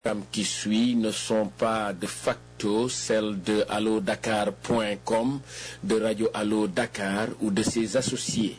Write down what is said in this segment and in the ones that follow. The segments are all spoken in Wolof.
programmes qui suivent ne sont pas de facto celles de allodakar.com, de Radio Allo Dakar ou de ses associés.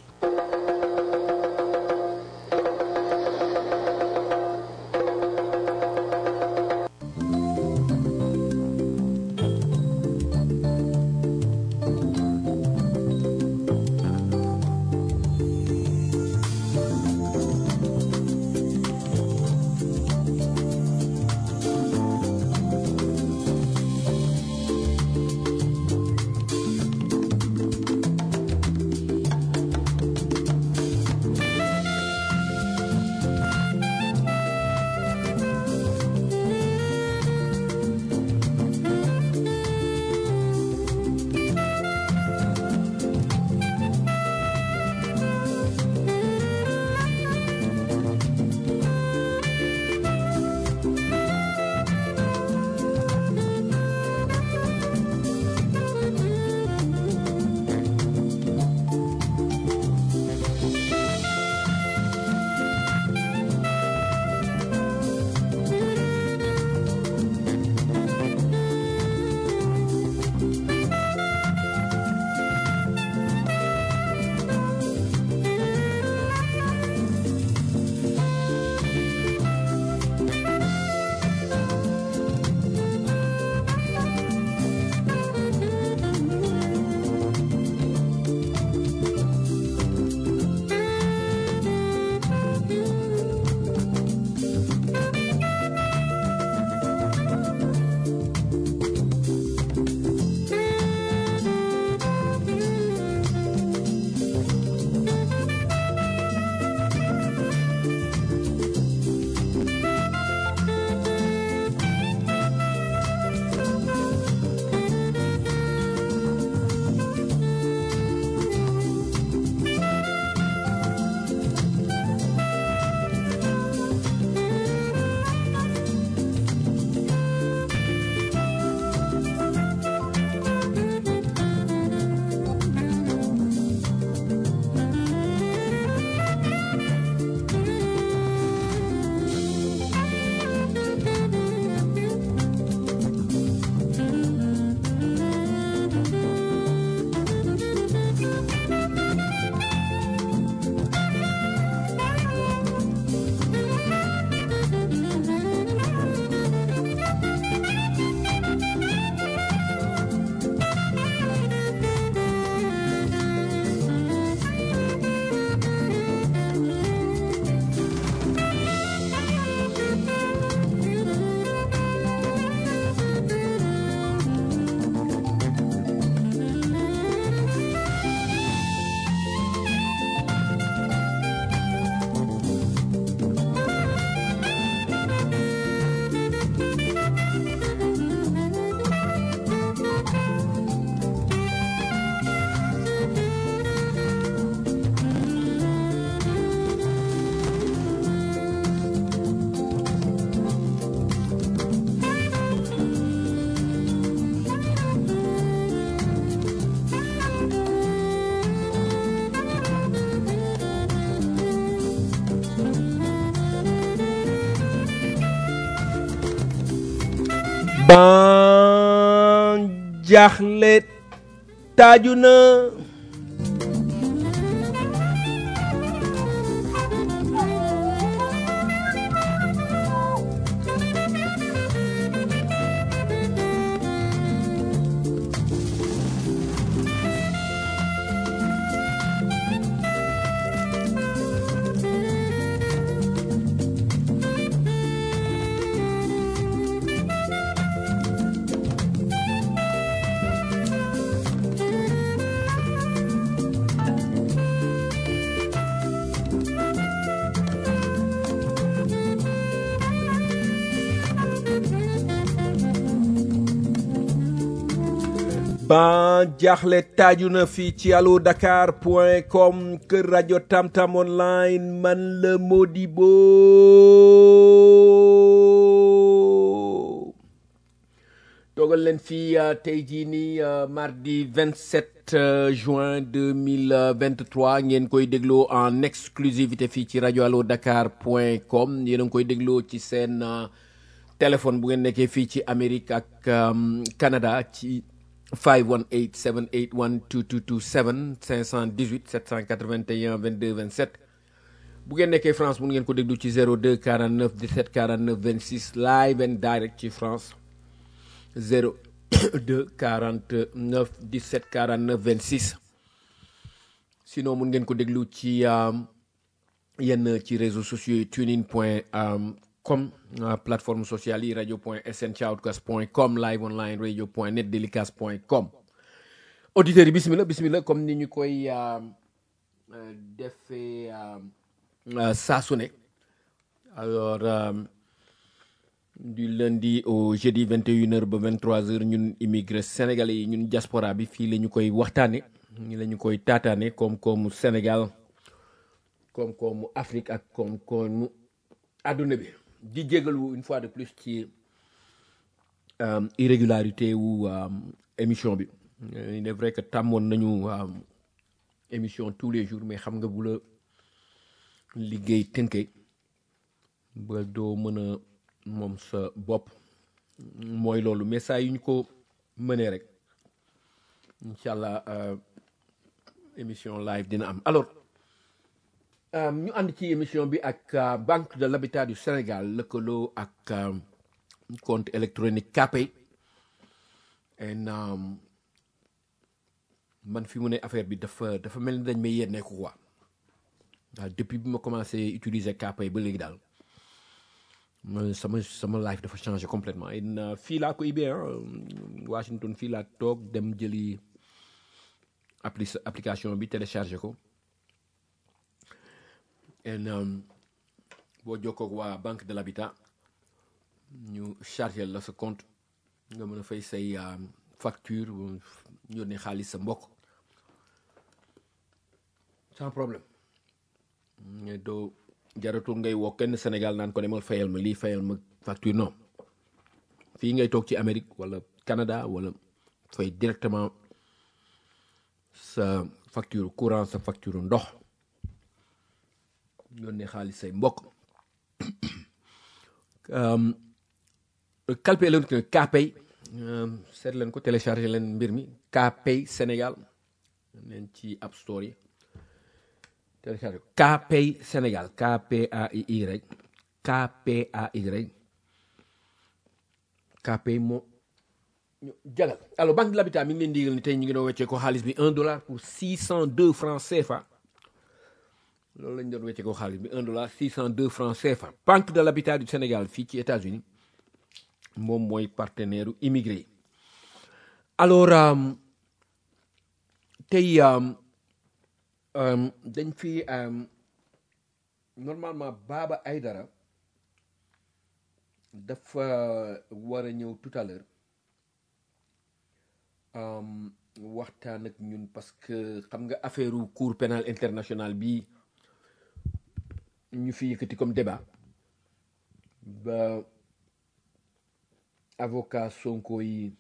ban jaaxle taaju na ban jaaxle taaju na fii ci allo dakar point com kër rajo tamtam online man la Modibo toogal leen fii tey jii nii mardi 27 juin 2023 ngeen koy dégloo en exclusivité fii ci rajo allo dakar point com yéen a ngi koy dégloo ci seen téléphone bu ngeen nekkee fii ci Amérique ak um, Canada ci 518 781 2227 518 781 22 27 bu ngeen nekkee France mun ngeen ko déglu ci 02 49 17 49 26 live and direct ci France 02 49 17 49 26 sinon mun ngeen ko déglu ci um, yenn ci réseaux sociaux yi tunein point um, com uh, plateforme sociale yi radio point sn shoutcast point com live online radio point net délicast point com auditeurs yi bismillah bismillah comme ni ñu koy um, uh, defee um, uh, saa su ne alors um, du lundi au jeudi 21h ba 23h ñun immigré sénégalais yi ñun diaspora bi fii la ñu koy waxtaane ñi la ñu koy taataane koom-koomu Sénégal koom-koomu Afrique ak koom-koomu àdduna bi di jégalu une fois de plus ci um, irrégularité wu um, émission bi Euh, il est vrai que tàmmoon nañu um, émission tous les jours mais xam nga bu la liggéey tënkee ba doo mën a moom sa bopp mooy loolu mais saa yu ñu ko mënee rek incha allah euh, émission live dina am alors euh, ñu ànd ci émission bi ak euh, banque de l'habitat du Sénégal lëkkaloo ak euh, compte électronique Kpay en um, man fi mu ne affaire bi dafa dafa mel ni dañ may yenneeku quoi waaw depuis bi ma commencé utiliser Kpay ba léegi daal ma sama sama life dafa changé complètement en uh, fii laa ko ibee ah Washington fii laa toog dem jëli appli application bi téléchargé ko en um, boo jokkoo ak waa banque de l'habitat ñu chargé la sa compte nga mën a fay say um, facture yónnee xaalis sa mbokk sans problème mais doo jaratul ngay woo kenn Sénégal naan ko demal fayal ma lii fayal ma facture non fii ngay toog ci Amérique wala Canada wala fay directement sa facture courant sa facture ndox yónnee xaalis say mbokk um, calpe électronique Kpay um, seet leen ko téléchargé leen mbir mi Kpay Sénégal leen ci App Store yi téléchargé ko Kpay Sénégal K-P-A-I-Y rek K-P-A-Y rek Kpay moo ñu jagal alors banque de l'habitat mi ngi leen digal ni tey ñu ngi doon weccee ko xaalis bi un dollar pour six cent deux francs CFA loolu lañ doon weccee ko xaalis bi un dollar six cent deux francs CFA banque de l'habitat du Sénégal fii ci États-Unis moom mooy partenaire u immigré yi alors um, tey um, um, dañ fi normalement Baba Aydara dafa war a ñëw tout à l'heure waxtaan ak ñun parce que xam nga affaire u cour pénal international bi ñu fi yëkkati comme débat ba avocat Sonko yi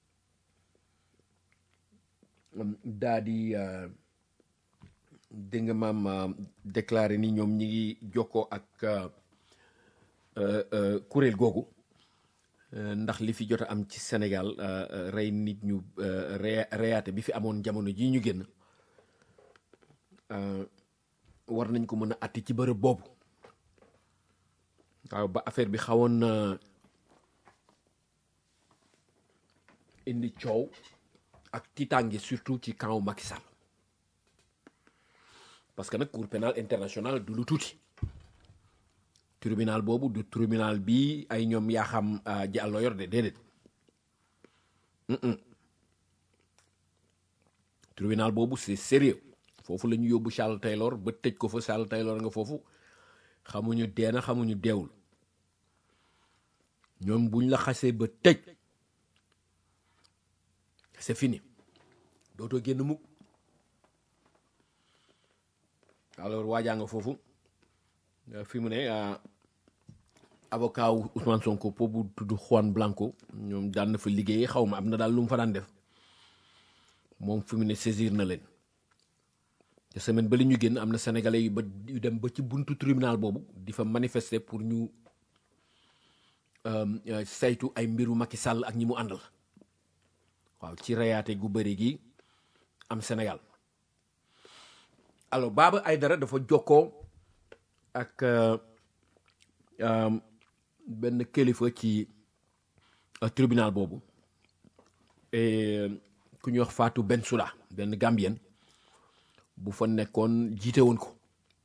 daa di dégg nga maam déclaré ni ñoom ñi ngi jokkoo ak kuréel googu ndax li fi jot a am ci Sénégal rey nit ñu reyaate bi fi amoon jamono ji ñu génn war nañ ko mën a atti ci bërëb boobu waaw ba affaire bi xawoon na indi coow ak tiitaange surtout ci camp Macky Sall parce que nag cour pénal international du lu tuuti tribunal boobu du tribunal bi ay ñoom yaa xam jàllo yor de déedéet tribunal boobu c'est sérieux foofu la ñu yóbbu Charles Taylor ba tëj ko fa Charles Taylor nga foofu xamuñu deena xamuñu deewul ñoom buñ la xasee ba tëj c'est fini dootoo génn mukk alors waajaa nga foofu fi mu ne avocat wu Ousmane Sonko boobu tudd Juan Blanco ñoom daan na fa liggéeyee xaw ma am na daal lu mu fa daan def moom fi mu ne saisir na leen te semaine ba li ñu génn am na sénégalais yu ba yu dem ba ci buntu tribunal boobu di fa manifester pour ñu saytu ay mbiru Macky Sall ak ñi mu àndal waaw ci reyaate gu bëri gi am Sénégal alors Baba Aydara dafa jokkoo ak benn kilifa ci tribunal boobu et ku ñuy wax Fatou Bensouda benn Gambien bu fa nekkoon jiite woon ko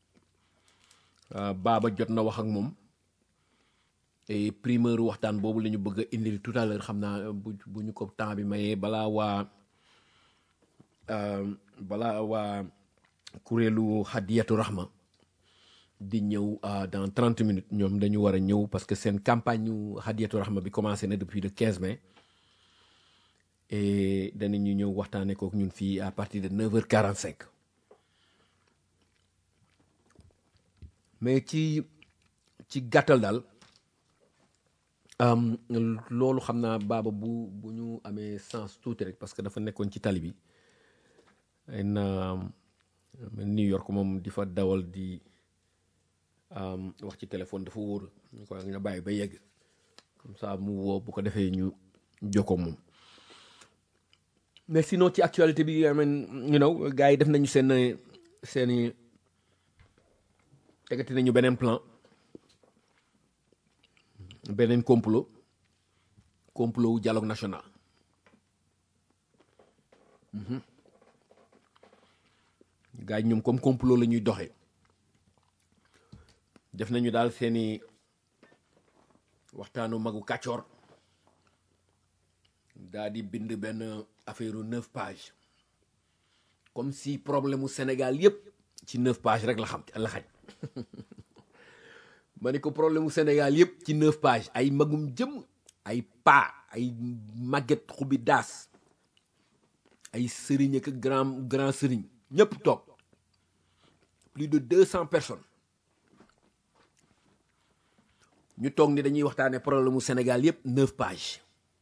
Baba jot na wax ak moom et primeur waxtaan boobu la ñu bëgg a indil tout à l'heure xam naa bu bu ñu ko temps bi mayee balaa waa balaa waa kuréelu Hadiyatu Rahma di ñëw dans trente minutes ñoom dañu war a ñëw parce que seen campagne ñu Hadiyatu Rahma bi commencé na depuis le 15 mai et danañu ñëw waxtaanee kook ñun fii à partir de 9h45 mais ci ci gàttal daal loolu xam naa baaba bu bu ñu amee sens tuuti rek parce que dafa nekkoon ci tali bi ay na New York moom di fa dawal di wax ci téléphone dafa wóor ñu ko nga bàyyi ba yegg comme ça mu woo bu ko defee ñu jokkoo moom mais sinon ci actualité bi I mean you know gars yi def nañu seen seeni tegati nañu beneen plan beneen complot complot wu dialogue national gars yi ñoom comme complot la ñuy doxee def nañu daal seeni waxtaanu magu kàccoor daal di bind benn affaire u neuf pages comme si problème mu Sénégal yépp ci neuf pages rek la xam la xaj ma ne ko problème mu Sénégal yépp ci neuf pages ay magum jëm ay paa ay màgget xubi daas ay sëriñ ak grand grand sëriñ ñëpp toog plus de deux cent personnes ñu toog ni dañuy waxtaane problème mu Sénégal yépp neuf pages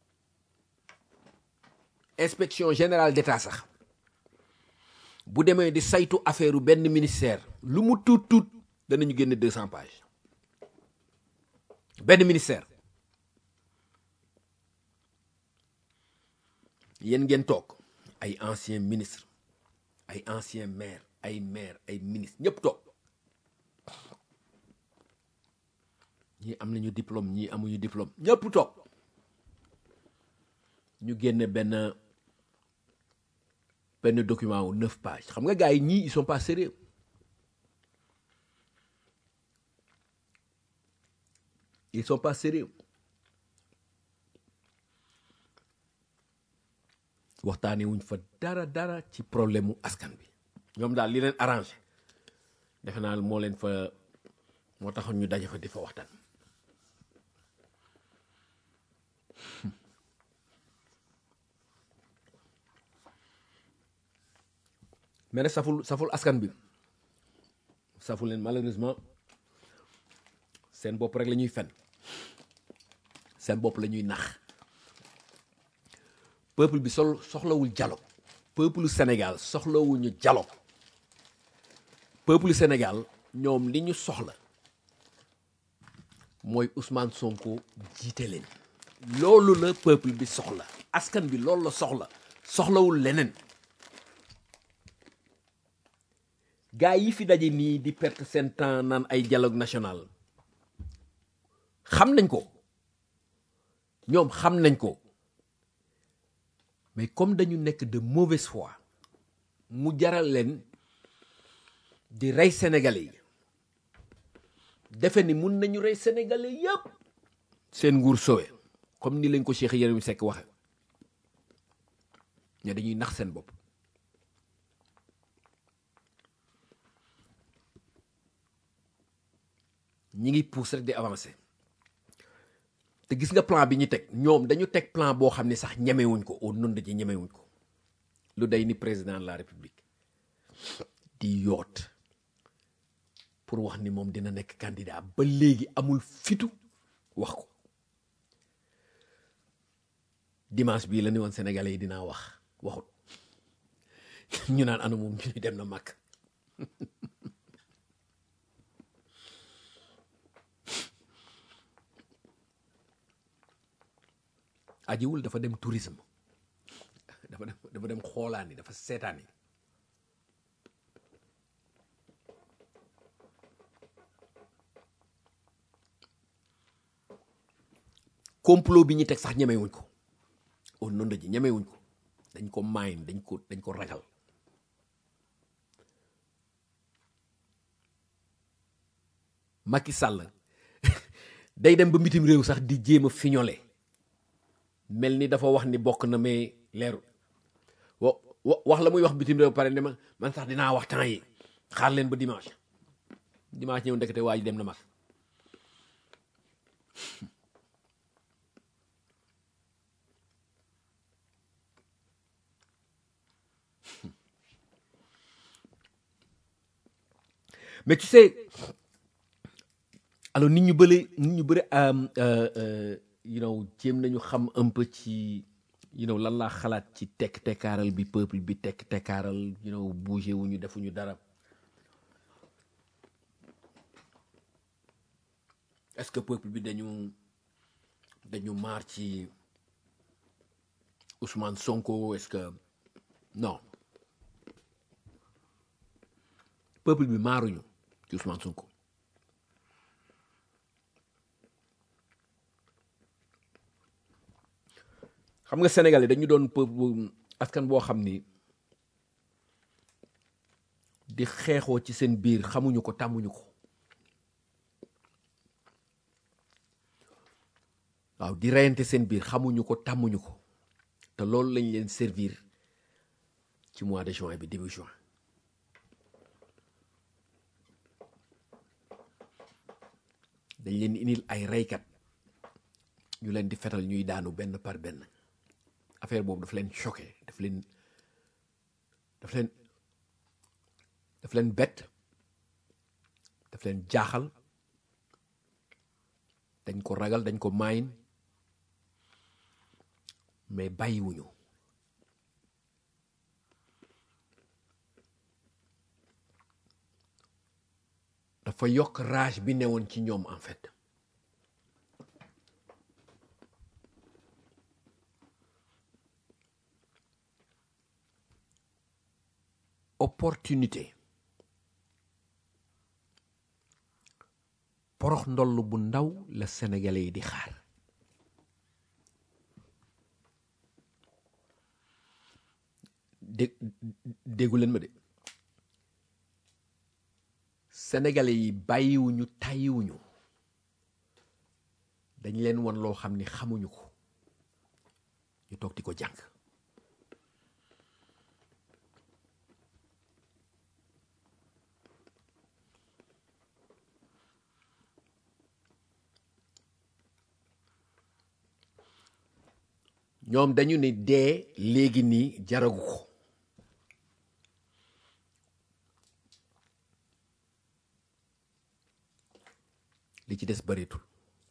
inspection générale d'État sax bu demee di saytu affaire u benn ministère lu mu tuut tuut danañu génne deux cent pages benn ministère yéen ngeen toog ay ancien ministre ay ancien maire ay maire ay ministre ñëpp toog ñii am nañu diplôme ñii amuñu diplôme ñëpp toog ñu génne benn benn document wu neuf pages xam nga gars yi ñii ils sont pas sérieux ils sont pas sérieux waxtaanee wuñ fa dara dara ci problème mu askan bi ñoom daal li leen arrangé defe naa moo leen fa moo taxoon ñu daje fa di fa waxtaan mais nag saful saful askan bi saful leen malheureusement seen bopp rek la ñuy fen seen bopp la ñuy nax peuple bi sol soxlawul dialogue peuple Sénégal soxlawuñu dialogue peuple Sénégal ñoom li ñu soxla mooy Ousmane Sonko jiite leen loolu la peuple bi soxla askan bi loolu la soxla soxlawul leneen gaa yi fi daje nii di perte seen temps naan ay dialogue national xam nañ ko ñoom xam nañ ko mais comme dañu nekk de mauvaise foi mu jaral leen di rey sénégalais yi defe ni mun nañu rey sénégalais yépp seen nguur sowe comme ni lañ ko Cheikh Yérim Seck waxe ne dañuy nax seen bopp ñi ngi pousse rek di avancer te gis nga plan bi ñu teg ñoom dañu teg plan boo xam ne sax ñemewuñ ko au nom de ji ñemewuñ ko lu day ni président de la république di yoot pour wax ni moom dina nekk candidat ba léegi amul fitu wax ko dimanche bii la ni woon sénégalais yi dinaa wax waxut ñu naan ana moom ñu dem na màkk ajiwul dafa dem tourisme dafa dem dafa dem xoolaani dafa seetaani complot bi ñu teg sax ñemewuñ ko au nom ji ñemewuñ ko dañ ko maayin dañ ko dañ ko ragal Macky Sall day dem ba mbitim réew sax di jéem a fiñole mel ni dafa wax ni bokk na mais leeru wa wax la muy wax bitim réew pare ne ma man sax dinaa wax temps yi xaar leen ba dimanche dimanche ñëw ndekete waa ji dem na mag mais tu sais alors nit ñu bëri nit ñu bëri you know jéem nañu xam un peu ci you know lan laa xalaat ci tekk tekkaaral bi peuple bi tekk tekkaaral you know bougé wuñu defuñu dara est-ce que peuple bi dañu dañu maar ci Ousmane Sonko est-ce que non peuple bi maaruñu ci Ousmane Sonko xam nga Sénégal yi dañu doon peuple askan boo xam ni di xeexoo ci seen biir xamuñu ko tàmmuñu ko waaw di reyante seen biir xamuñu ko tàmmuñu ko te loolu lañ leen servir ci mois de juin bi début juin dañ leen indil ay reykat ñu leen di fetal ñuy daanu benn par benn affaire boobu daf leen choqué daf leen daf leen daf leen bett daf leen jaaxal dañ ko ragal dañ ko maayin mais bàyyiwuñu dafa yokk rage bi newoon ci ñoom en fait opportunité porox ndoll bu ndaw la sénégalais yi di xaar dé déggu leen ma de sénégalais yi bàyyiwuñu tàyyiwuñu dañ leen won loo xam ni xamuñu ko ñu toog di ko jàng ñoom dañu ne dee léegi nii jaragu ko li ci des bareetul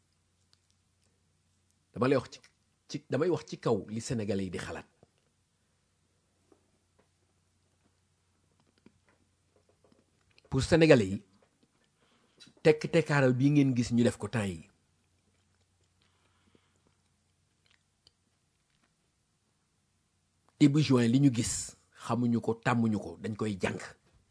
dama lay wax ci ci damay wax ci kaw li sénégalais yi di xalaat pour sénégalais yi tekk tekkaaral bii ngeen gis ñu def ko temps yi début juin li ñu gis xamuñu ko tàmmuñu ko dañ koy jàng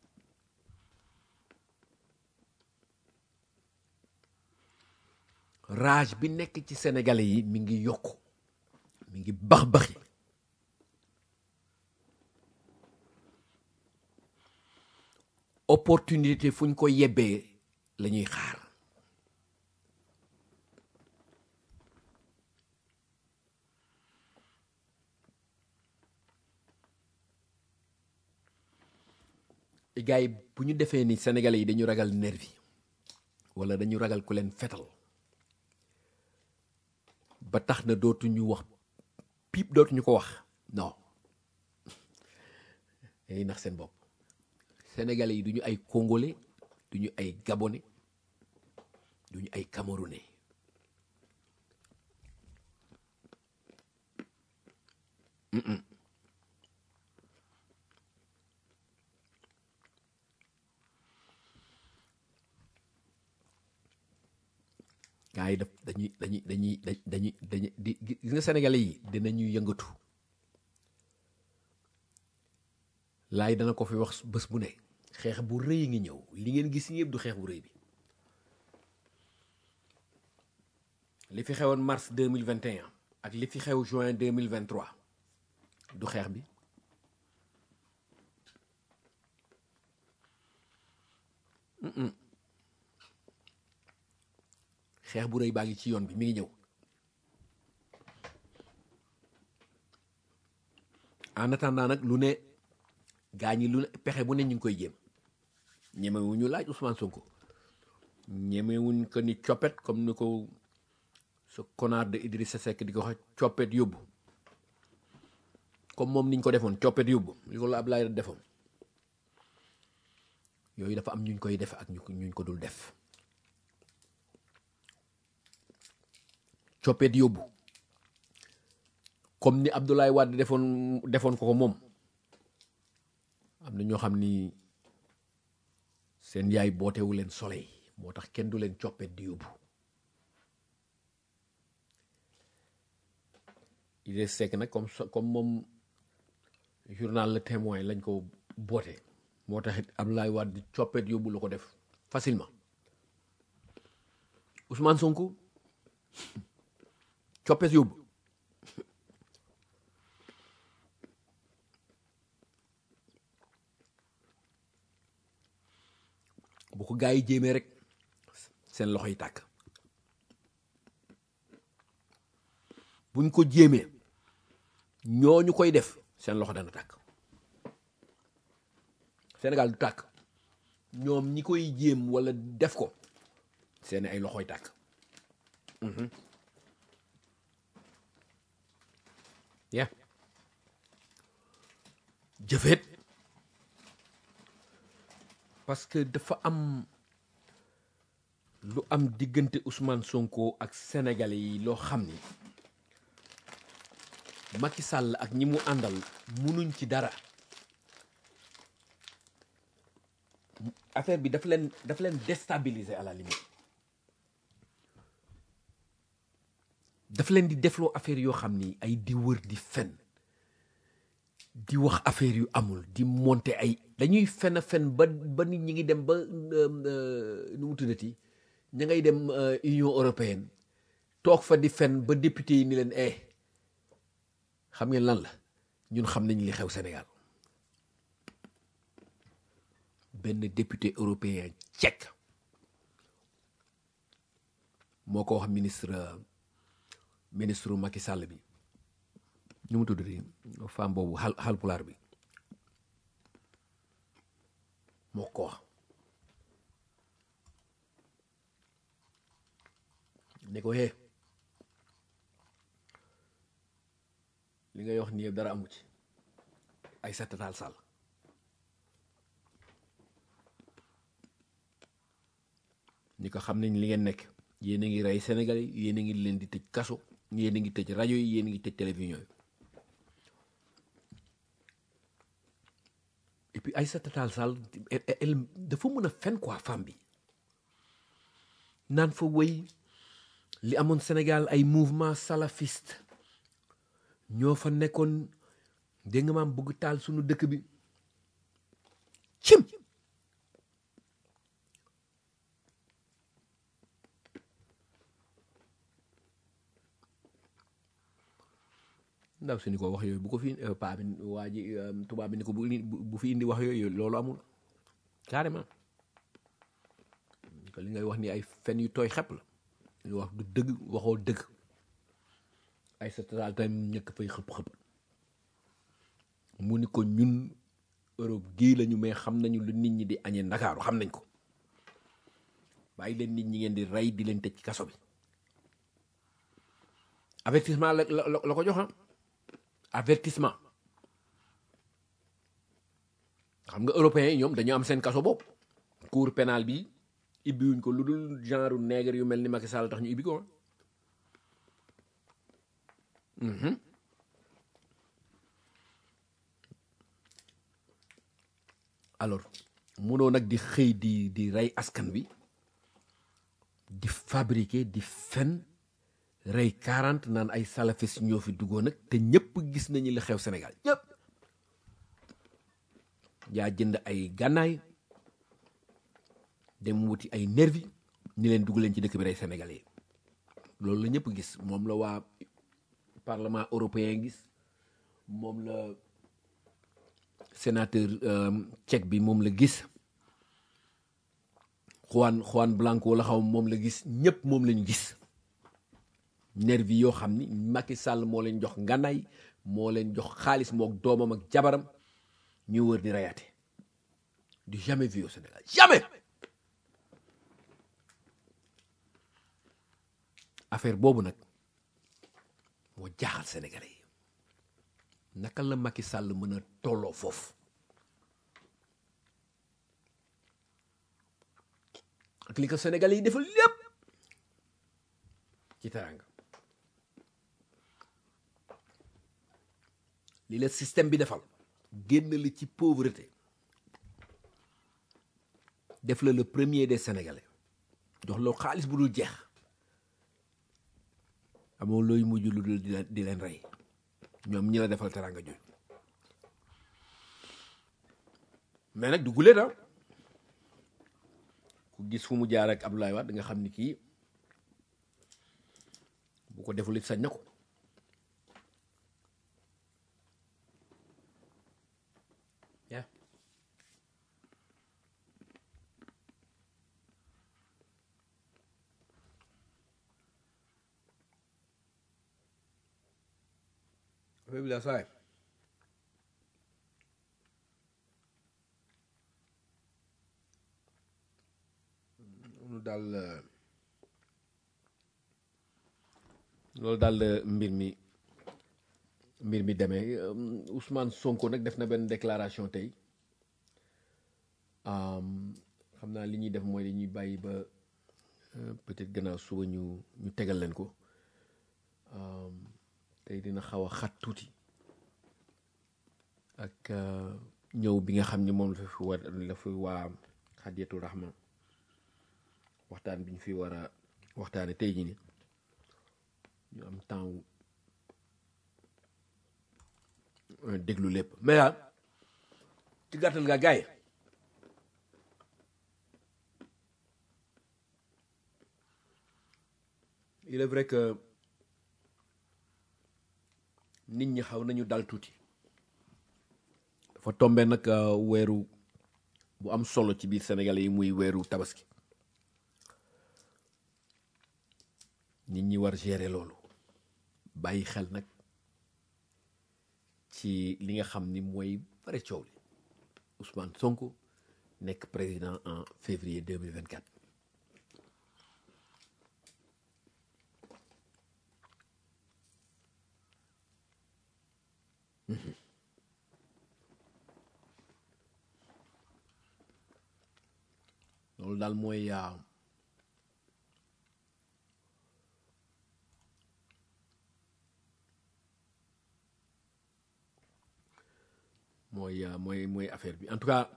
rage bi nekk ci sénégalais yi mi ngi yokk mi ngi bax baxi opportunité fu ñu ko yebbee la ñuy xaar gars yi bu ñu defee ni sénégalais yi dañu ragal nervi wala dañu ragal ku leen fetal ba tax na dootuñu wax piip dootuñu ko wax non dañuy nax seen bopp sénégalais yi duñu ay congolais duñu ay gabonais duñu ay camerounais Mm-mm. gars yi daf dañuy dañuy dañuy dañuy dañuy di gis nga sénégalais yi dinañu yëngatu laay dana ko fi wax bés bu ne xeex bu rëy ngi ñëw li ngeen gis yëpp du xeex bu rëy bi li fi xewoon mars 2021 ak li fi xew juin 2023 du xeex bi Mm-mm. xeex bu rëy baa ngi ci yoon bi mi ngi ñëw en attendant nag lu ne gaa ñi lu ne pexe bu ne ñu ngi koy jéem ñemewuñu laaj Ousmane Sonko ñemewuñ ko ni coppet comme ni ko sa connard de Idrissa Seck di ko wax coppet yóbbu comme moom niñ ko defoon coppet yóbbu li ko la Ablaye defoon yooyu dafa am ñuñ koy def ak ñu ko ñuñ ko dul def coppet yóbbu comme ni Abdoulaye Wade defoon defoon ko ko moom am na ñoo xam ni seen yaay bootewu leen soleil moo tax kenn du leen coppet di yóbbu Idrissa Seck nag comme so- comme moom journal Le Témoin lañ ko boote moo tax it Abdoulaye Wade di coppet yóbbu la ko def facilement Ousmane Sonko coppet yóbbu bu ko gaa yi jéemee rek seen loxo yi tàkk buñ ko jéemee ñooñu koy def seen loxo dana tàkk Sénégal du tàkk ñoom ñi koy jéem walla def ko seen ay loxoy tàkk ya jëfeet parce que dafa am lu am diggante Ousmane Sonko ak sénégalais yi loo xam ni Macky Sall ak ñi mu àndal munuñ ci dara affaire bi daf leen daf leen déstabiliser à la limite daf leen di defloo affaire yoo xam ni ay di wër di fen di wax affaire yu amul di monter ay dañuy fen a fen ba ba nit ñi ngi dem ba nu mu tuddati ña ngay dem Union européenne toog fa di fen ba député yi ni leen eh xam ngeen lan la ñun xam nañ li xew Sénégal benn député européen tchèque moo ko wax ministre ministre Macky Sall bi ñu mu tudd di femme boobu xal xalpulaar bi moo ko wax ne ko hee li ngay wax nii yëpp dara amu ci ay Tall Sall ñi ko xam nañ li ngeen nekk yéen a ngi rey Sénégal yi yéen a ngi leen di tëj kaso yéen a ngi tëj rajo yi yéen a ngi tëj télévision yi et puis Aïssata Tall Sall elle dafa mën a fen quoi femme bi naan fa wéy li amoon Sénégal ay mouvement salafiste ñoo fa nekkoon dégg nga maam bëgg taal sunu dëkk bi cim ndaw si ni ko wax yooyu bu ko fi paa bi waa ji tubaab bi ni ko bu bu fi indi wax yooyu loolu amul carrément ko li ngay wax ni ay fen yu tooy xepp la li wax du dëgg waxoo dëgg ay sa taal tam ñëkk fay xëpp-xëpp mu ni ko ñun Europe gii lañu mais xam nañu lu nit ñi di añee ndakaaru xam nañ ko bàyyi leen nit ñi ngeen di rey di leen tëj ci kaso bi avertissement la la la ko jox avertissement xam nga européens yi ñoom dañoo am seen kaso bopp cour pénal bi ibbiwuñ ko lu dul genre nègre yu mel ni Macky Sall tax ñu ibbi ko alors munoo nag di xëy di di rey askan wi di fabriquer di fen rey 40 naan ay salafis ñoo fi duggoon nag te ñëpp gis nañu li xew Sénégal ñëpp yaa jënd ay gànnaay dem wuti ay nervi ni leen dugg leen ci dëkk bi rey sénégalais loolu la ñëpp gis moom la waa parlement européen gis moom la sénateur tchèque bi moom la gis Juan Juan Blanco la xaw moom la gis ñëpp moom lañu gis nervi yoo xam ni Macky Sall moo leen jox ngànnaay moo leen jox xaalis mook doomam ak jabaram ñu wër di reyaate du jamais vu au Sénégal jamais affaire boobu nag moo jaaxal sénégalais yi naka la Macky Sall mën a tolloo foofu ak li ko sénégalais yi defal lépp ci teranga li la système bi defal génn la ci pauvreté def la le premier des sénégalais jox loo xaalis bu dul jeex amoo looy mujj lu dul di leen di leen rey ñoom ñi la defal teranga jooju mais nag du gulee da ku gis fu mu jaar ak Abdoulaye Wade da nga xam ni kii bu ko deful it sañ na ko yaa affaire bi la saay loolu daal loolu daal mbir mi mbir mi demee Ousmane Sonko nag def na benn déclaration tey xam naa li ñuy def mooy dañuy bàyyi ba peut-être gannaaw suba ñu ñu tegal leen ko tey dina xaw a xat tuuti ak ñëw bi nga xam ni moom la fi war la fi waa Xadiyatu Rahma waxtaan bi ñu fi war a waxtaane tey jii ni ñu am temps déglu lépp mais daal ci gàttal nga gaay il est vrai que nit ñi xaw nañu dal tuuti dafa tombe nag weeru bu am solo ci biir Sénégal yi muy weeru tabaski nit ñi war gérer loolu bàyyi xel nag ci li nga xam ni mooy bare coow li Ousmane Sonko nekk président en février 2024 loolu daal mooy mooy mooy mooy affaire bi en tout cas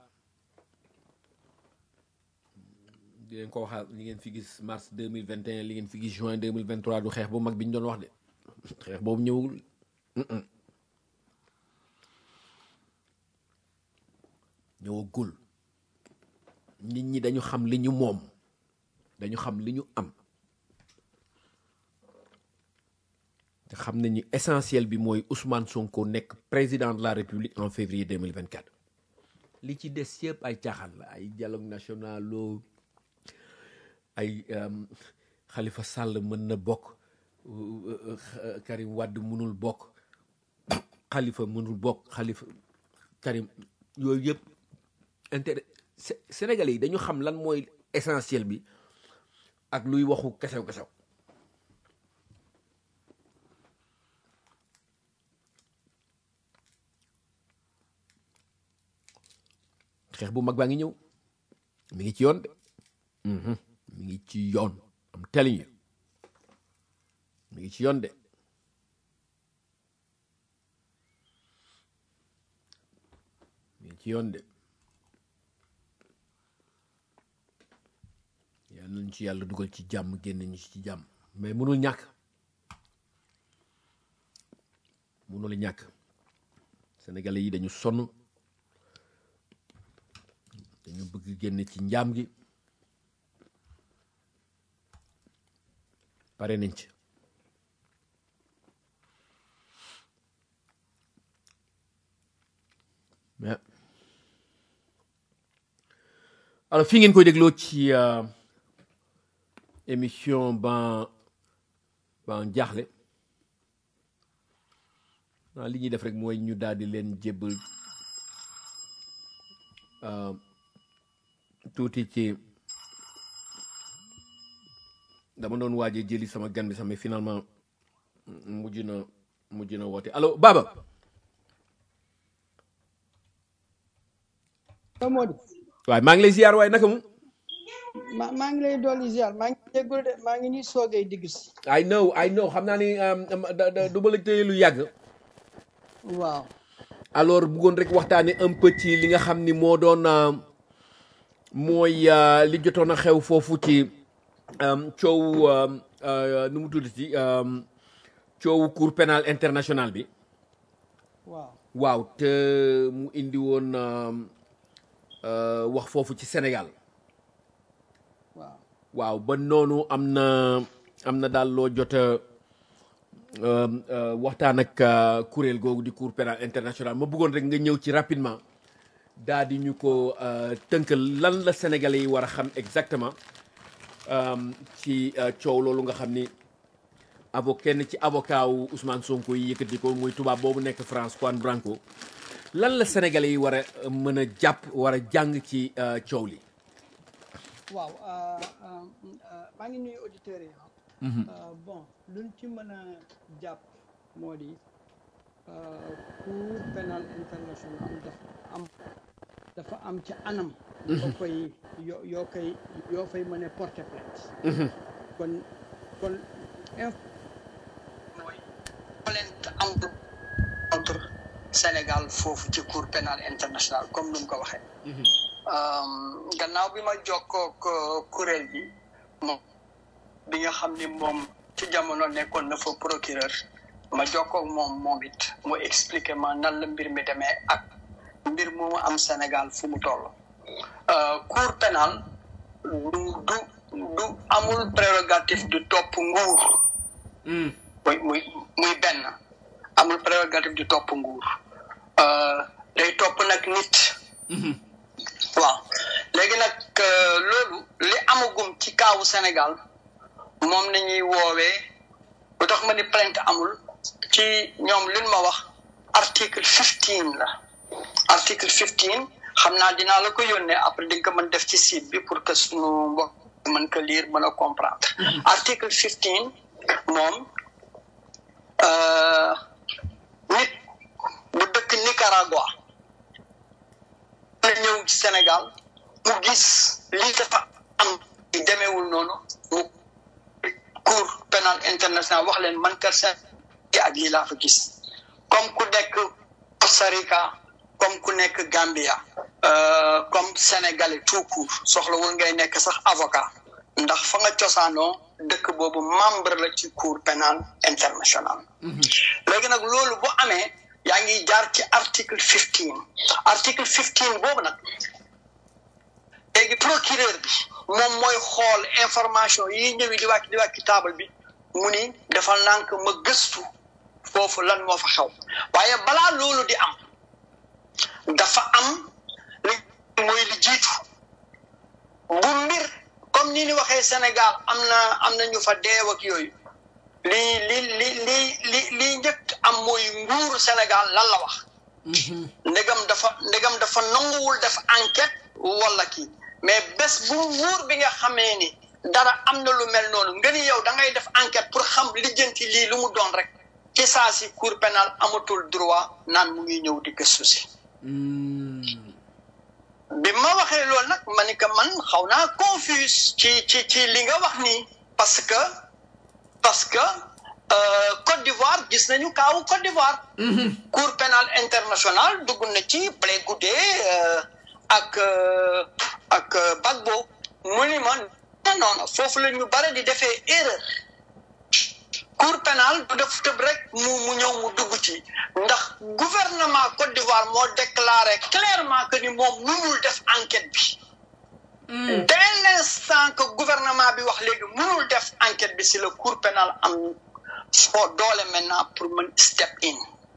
di leen ko waxaat li ngeen fi gis mars deux mille vingt et un li ngeen fi gis juin deux mille vingt trois du xeex bu mag bi ñu doon wax de xeex boobu ñëwul ñëwagul nit ñi dañu xam li ñu moom dañu xam li ñu am te xam nañu essentiel bi mooy Ousmane Sonko nekk président de la République en février 2024 li ci des yëpp ay caaxaan la ay dialogue national loo ay Khalifa Sall mën na bokk Karim Wade mënul bokk Khalifa mënul bokk Khalifa Karim yooyu yëpp intérêt Sénégalais yi dañu xam lan mooy essentiel bi ak luy waxu kesew kesew xeex bu mag baa ngi ñëw mi ngi ci yoon de mi ngi ci yoon am telling you mi ngi ci yoon de mi ngi ci yoon de yal nañ ci yàlla dugal ci jàmm génn ñu ci jàmm mais mënul ñàkk mënu la ñàkk sénégalais yi dañu sonn dañu bëgg génn ci njaam gi pare nañ ci mais alors fii ngeen koy dégloo ci émission ban ban jaaxle waaw li ñuy def rek mooy ñu daal di leen jébbal tuuti ci dama doon waajee jëli sama gan bi sax mais finalement mujj na mujj na woote allo Baba. Modou. waaye maa ngi lay ziar waaye naka mu. ma maa ngi lay dolli ziar maa ngi jégalu de maa ngi nii soogay digg si. I know I know xam naa ni du ma la téye lu yàgg. waaw. alors bëggoon rek waxtaanee un peu ci li nga xam ni moo doon mooy li jotoon a xew foofu ci coow nu mu tudd ci coowu cour pénal international bi. waaw. waaw te mu indi woon wax foofu ci Sénégal. waaw. waaw ba noonu am na am na daal loo jot a waxtaan ak kuréel googu di cour pénal international ma bëggoon rek nga ñëw ci rapidement daal di ñu ko tënkal lan la sénégalais yi war a xam exactement ci coow loolu nga xam ni avo kenn ci avocat wu Ousmane Sonko yi yëkkati ko muy tubaab boobu nekk France Juan Branco lan la sénégalais yi war a mën a jàpp war a jàng ci coow li. waaw maa ngi nuyu auditeurs yi bon luñ ci mën a jàpp moo di cour pénal international dafa am dafa am ci anam yoo koy yoo yoo koy yoo fay mën a porter plainte kon kon mooy plainte am contre Sénégal foofu ci cour pénal international comme nu mu ko waxee gannaaw bi ma jokkook kuréel bi moom bi nga xam ni moom ci jamono nekkoon na fa procureur ma jokkook moom moom it mu expliqué ma nan la mbir mi demee ak mbir moomu am Sénégal fu mu toll cour pénal du du du amul prérogative du topp nguur muy muy muy benn amul prérogative du topp nguur day topp nag nit waaw léegi nag loolu li amagum ci kaawu Sénégal moom nañuy woowee lu tax ma ni plainte amul ci ñoom liñ ma wax article fifteen la article fifteen xam naa dinaa la ko yónnee après di nga ko mën def ci site bi pour que suñu mbokk mën ko lire mën a comprendre article fifteen moom nit bu dëkk Nicaragua na ñëw ci Sénégal mu gis lii dafa am demeewul noonu mu cour pénal international wax leen man kër seen ak lii laa fa gis comme ku nekk Costa Rica comme ku nekk Gambia comme sénégalais tout court soxlawul ngay nekk sax avocat ndax fa nga cosaanoo dëkk boobu membre la ci cour pénal international léegi nag loolu bu amee yaa ngi jaar ci article fifteen article fifteen boobu nag léegi procureur bi moom mooy xool information yi ñëwi di wàcc di wàcc ci table bi mu ni dafa nànk ma gëstu foofu lan moo fa xew waaye balaa loolu di am dafa am li mooy li jiitu bu mbir comme ni ni waxee Sénégal am na am na ñu fa deew ak yooyu li li li li li li njëkk am mooy nguuru Sénégal lan la wax ndegam dafa ndegam dafa nanguwul def enquête wala kii mais bés bu nguur bi nga xamee ni dara am na lu mel noonu nga ni yow da ngay def enquête pour xam lijjanti lii lu mu doon rek ci saa si cour pénal amatul droit naan mu ngi ñëw di gëstu si bi ma waxee loolu nag ma ni que man xaw naa confuse ci ci ci li nga wax nii parce que parce que Côte d'Ivoire gis nañu kaawu Côte d'Ivoire cour pénal international dugg na ci Blé Goudé ak ak Gbagbo mu ni ma non non foofu la ñu bare di defee erreur cour pénal du def tëb rek mu mu ñëw mu dugg ci ndax gouvernement Côte d'Ivoire moo déclaré clairement que ni moom mënul def enquête bi dès l'instant que gouvernement bi wax léegi mënul def enquête bi si la cour pénale am foo doole maintenant pour mën step in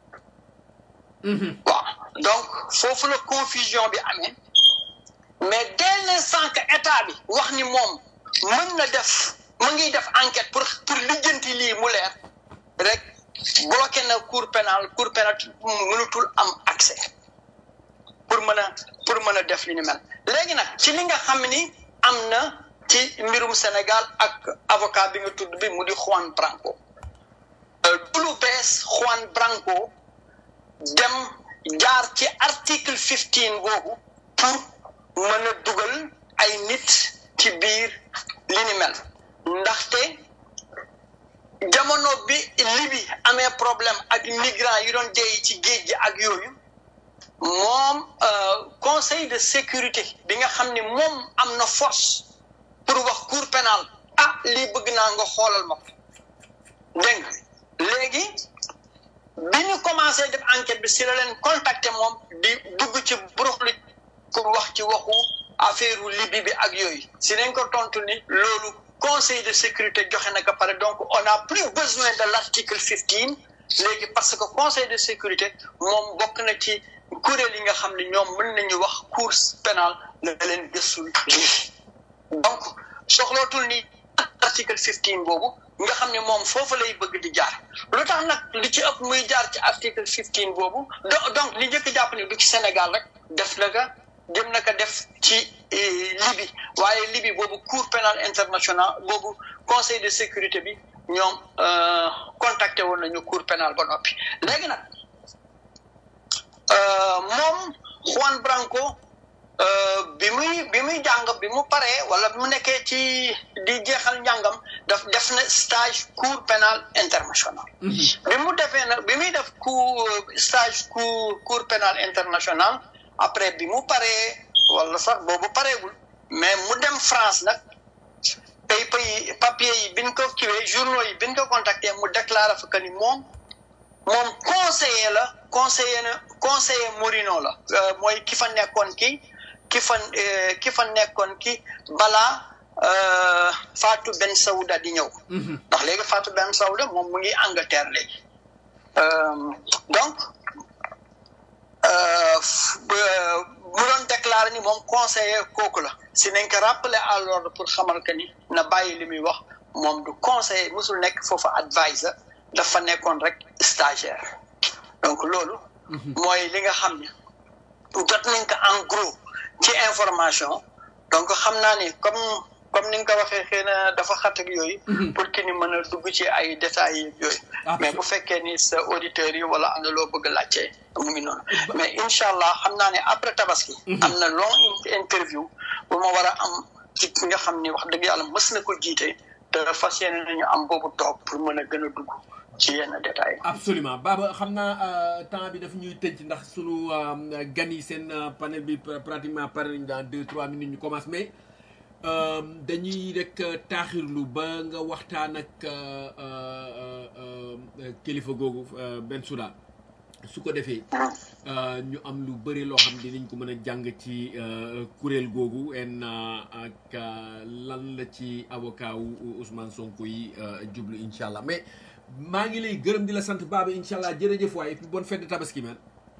waaw donc foofu la confusion bi amee mais dès l'instant que état bi wax ni moom mën na def mu ngi def enquête pour pour lijjanti lii mu leer rek bloqué na cour pénale cour pénale mënutul am accès pour mën a pour mën a def li ni mel léegi nag ci li nga xam ni am na ci mbirum Sénégal ak avocat bi nga tudd bi mu di Juan Branco du lu bees Juan Branco dem jaar ci article 15 boobu pour mën a dugal ay nit ci biir li ni mel ndaxte jamono bi Libi amee problème ak migrants yi doon dee ci géej gi ak yooyu moom conseil de sécurité bi nga xam ni moom am na force pour wax cour pénale ah lii bëgg naa nga xoolal ma ko dégg nga léegi bi ñu commencé def enquête bi si la leen contacter moom di dugg ci buruxlu pour wax ci waxu affaire Libye bi ak yooyu si nañ ko tontu ni loolu conseil de sécurité joxe na ko pare donc on n'a plus besoin de l'article 15 léegi parce que conseil de sécurité moom bokk na ci kuréel yi nga xam ne ñoom mën nañu wax cour pénale la leen gëstul lii donc soxlootul ni article 15 boobu nga xam ne moom foofu lay bëgg di jaar lu tax nag li ci ëpp muy jaar ci article 15 boobu donc li njëkk jàpp ne du ci Sénégal rek def na ka jëm na ko def ci Libye waaye Libye boobu cour pénale internationale boobu conseil de sécurité bi ñoom contacté woon nañu cour pénale ba noppi léegi nag moom Juan Branco bi muy bi muy jàng bi mu paree wala bi mu nekkee ci di jeexal njàngam daf def na stage cour pénal international bi mu defee nag bi muy def cour stage cour cour pénal international après bi mu paree wala sax boobu pareegul mais mu dem France nag pay pay papier yi biñ ko kiwee journaux yi biñ ko contacté mu déclaré fa que ni moom moom conseiller la conseiller na conseiller Morino la mooy ki fa nekkoon ki ki fa ki fa nekkoon ki balaa Fatou Ben Saouda di ñëw ndax léegi Fatou Ben Saouda moom mu ngi Angleterre léegi donc mu doon déclaré ni moom conseiller kooku la si nañ ko rappeler à l'ordre pour xamal que ni na bàyyi li muy wax moom du conseiller musul nekk foofu advisor dafa nekkoon rek stagiaire donc loolu mooy li nga xam ne jot nañ ko en gros ci information donc xam naa ni comme comme ni nga ko waxee xëy na dafa xat ak yooyu pour que ni mën a dugg ci ay détails yi yooyu mais bu fekkee ni sa auditeurs yi wala am na loo bëgg a laajte mu ngi noonu mais incha allah xam naa ne après tabaski am na long interview bu ma war a am ci ki nga xam ni wax dëgg yàlla mës na ko jiite te fas yéene nañu am boobu toog pour mën a gën a dugg ci yenn détails absolument Baba xam naa temps bi daf ñuy tënc ndax sunu gan yi seen panel bi pratiquement pare nañ dans deux trois minutes ñu commence mais dañuy rek taaxirlu ba nga waxtaan ak kilifa googu Bensouda su ko defee ñu am lu bëri loo xam dinañ ko mën a jàng ci kuréel googu en ak lan la ci avocat wu Ousmane Sonko yi jublu incha allah mais maa ngi lay gërëm di la sant Baba incha allah jërëjëf waay et puis bonne fête de tabaski man.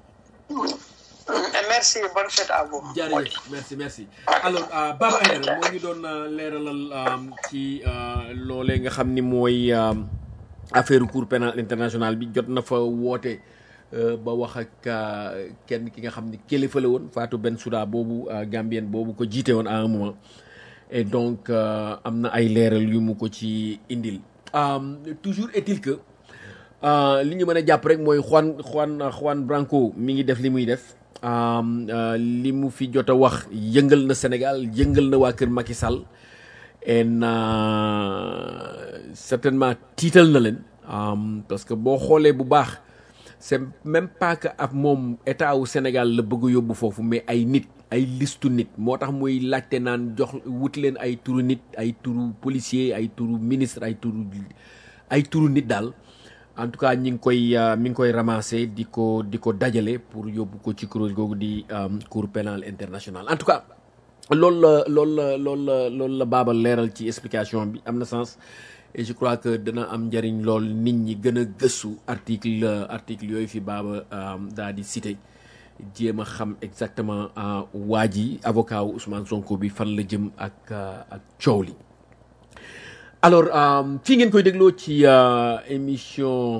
merci bonne fête à vous. jërëjëf merci merci. alors Baba Aïdara moo ngi doon leeralal ci loolee nga xam ni mooy affaire cour pénal international bi jot na fa woote ba wax ak kenn ki nga xam ni kilifa la woon Fatou Bensouda boobu Gambienne boobu ko jiite woon à un moment et donc am na ay leeral yu mu ko ci indil. toujours est-il que li ñu mën a jàpp rek mooy Juan Juan Juan Branco mi ngi def li muy def li mu fi jot a wax yëngal na Sénégal yëngal na waa kër Macky Sall en certainement tiital na leen parce que boo xoolee bu baax c'est même pas que ab moom état wu Sénégal la bëgg yóbbu foofu mais ay nit ay listu nit moo tax muy laajte naan jox wut leen ay turu nit ay turu policier ay turu ministre ay turu ay turu nit daal en tout cas ñi ngi koy euh, mi ngi koy ramasser di ko di ko dajale pour yóbbu ko ci kuréel googu di euh, cour pénal international en tout cas loolu la loolu la loolu la loolu la baabal leeral ci explication bi am na sens et je crois que dana am njëriñ lool nit ñi gën a gëstu article euh, article yooyu fi baaba euh, daa di cité jéem a xam exactement euh, waa ji avocat wu Ousmane Sonko bi fan la jëm ak euh, ak coow li alors euh, fii ngeen koy dégloo ci euh, émission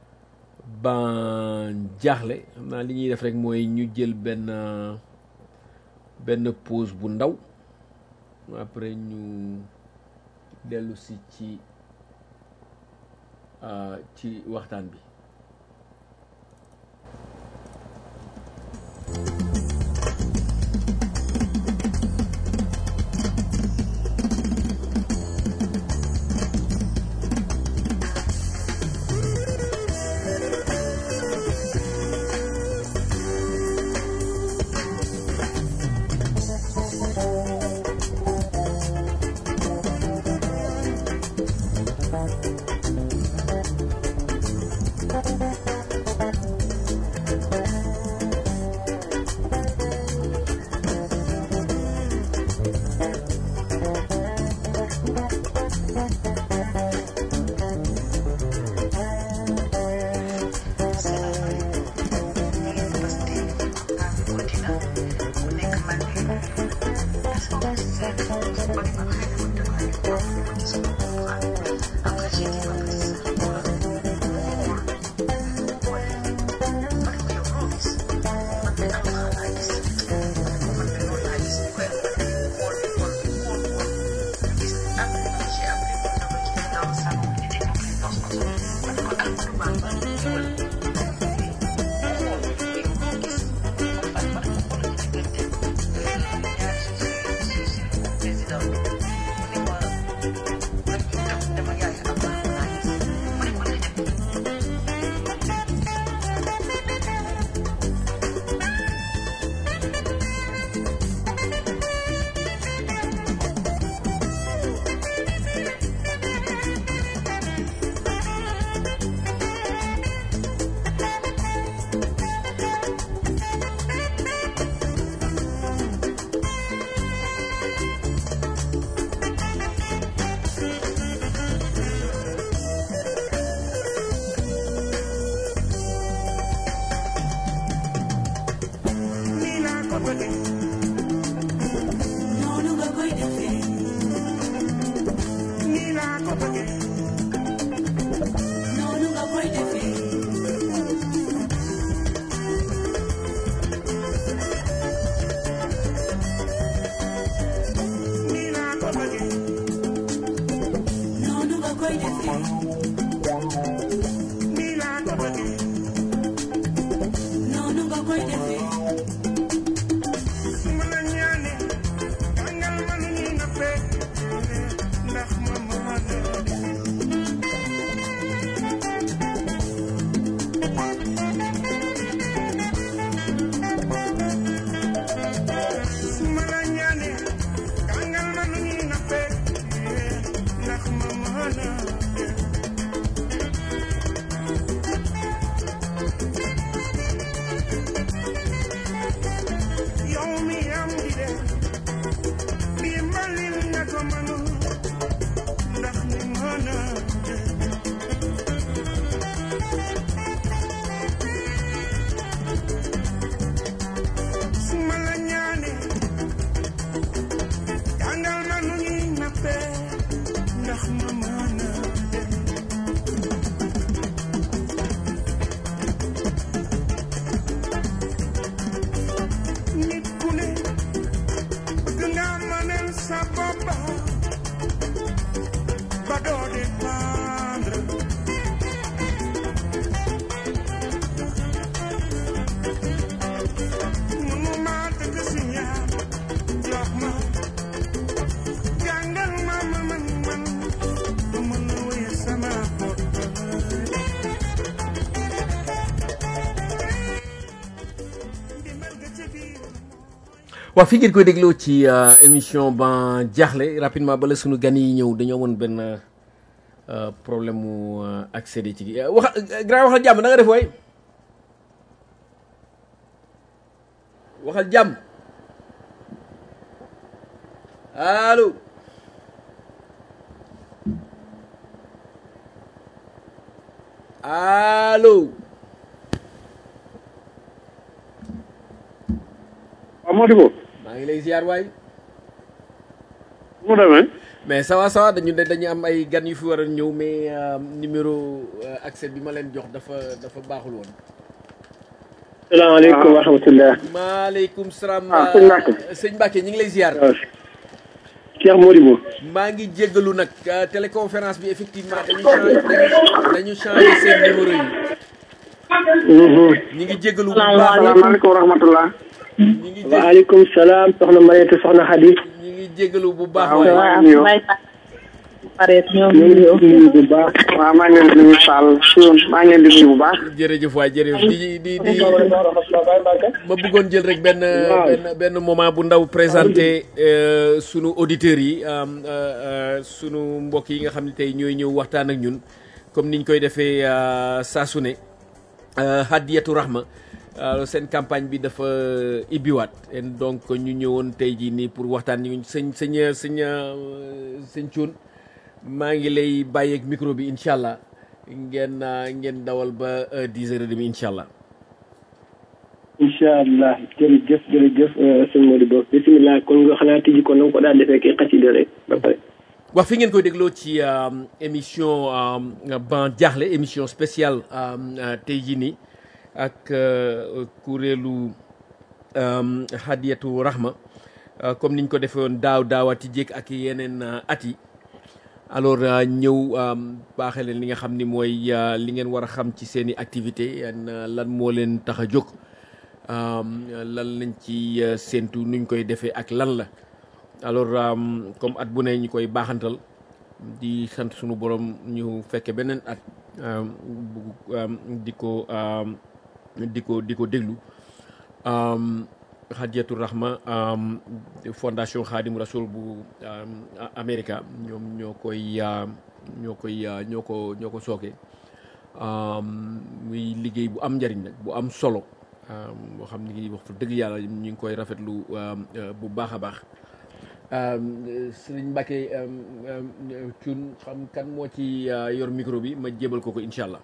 ban jaaxle xam naa li ñuy def rek mooy ñu jël benn euh, benn pause bu ndaw après ñu dellu si ci euh, ci waxtaan bi waaw fi ngeen koy dégloo ci émission ban jaaxle rapidement bala sunu gan yi ñëw dañoo amoon benn euh, problème mu euh, accéder ci gi wax grand waxal jàmm na nga def waay waxal jàmm allo allo waaw Modibo maa ngi lay ziar waay mu demee mais ça va ça va dañu dañu am ay gan yu fi war a ñëw mais euh, numéro euh, accès bi ma leen jox dafa dafa baaxul woon salaamaaleykum wa rahmatullah maaleykum salaam Ah, sëñ Mbacke. sëñ Mbacke ñu ngi lay ziar waaw Cheikh Modibo maa ngi jéggalu nag euh, téléconférence bi effectivement dañu changé dañu dañu changé seen numéro yi ñu ngi jéggalu bu baax salaamaaleykum wa rahmatullah ñu ngi jé waaleykum salaam soxna Mariétou soxna Khady ñu ngi jéggalu bu baax waaw waaye waaw. waaw may pareet ñoom ñu ngi leen di nuyu bu baax waaw maa ngi leen di nuyu Sall Thioune maa ngi leen di nuyu bu baax jërëjëf waay jërëjëf di di di ma bëggoon jël rek benn benn benn moment bu ndaw présenté euh, sunu auditeurs yi euh, euh, sunu mbokk yi nga xam ne tey ñooy ñëw waxtaan ak ñun comme niñ koy defee euh, saa su ne euh, Hadiyatu Rahma euh, seen campagne bi dafa ibbiwaat et donc ñu ñëwoon tey jii nii pour waxtaan ñu sëñ sëñ sëñ euh, sëñ Thioune maa ngi lay bàyyeeg micro bi incha allah ngeen euh, ngeen dawal ba euh, 10 heures et demie incha allah. incha allah jërëjëf jërëjëf sëñ Modibo bisimilah kon nga xanaa tijji ko na nga ko daal defee kay xasida rek ba pare wax fi ngeen koy dégloo ci euh, émission euh, ban jaaxle émission spéciale euh, euh, tey jii nii ak euh, kuréelu euh, Hadiyatu Rahma euh, comme niñ ko defee woon daaw daawati jékk ak yeneen euh, at yi alors euh, ñëw euh, baaxee leen li nga xam ni mooy euh, li ngeen war a xam ci seen i activité yan euh, lan moo leen tax a jóg euh, lan lañ ci euh, séentu nuñ koy defee ak lan la alors euh, comme at bu ne ñu koy baaxantal di sant sunu borom ñu fekke beneen at euh, bu euh, di ko euh, di ko di ko déglu euh, Hadiyatu Rahma euh, fondation Khadim Rasoul bu euh, Amérique ñoom ñoo koy euh, ñoo koy euh, ñoo ko ñoo ko sooke euh, muy liggéey bu am njariñ nag bu am solo euh, boo xam ni wax fa dëgg yàlla ñu ngi koy rafetlu euh, euh, bu baax a baax Euh, Sëriñ Mbacke euh, euh, Thioune xam kan moo ci euh, yor micro bi ma jébal ko ko incha allah.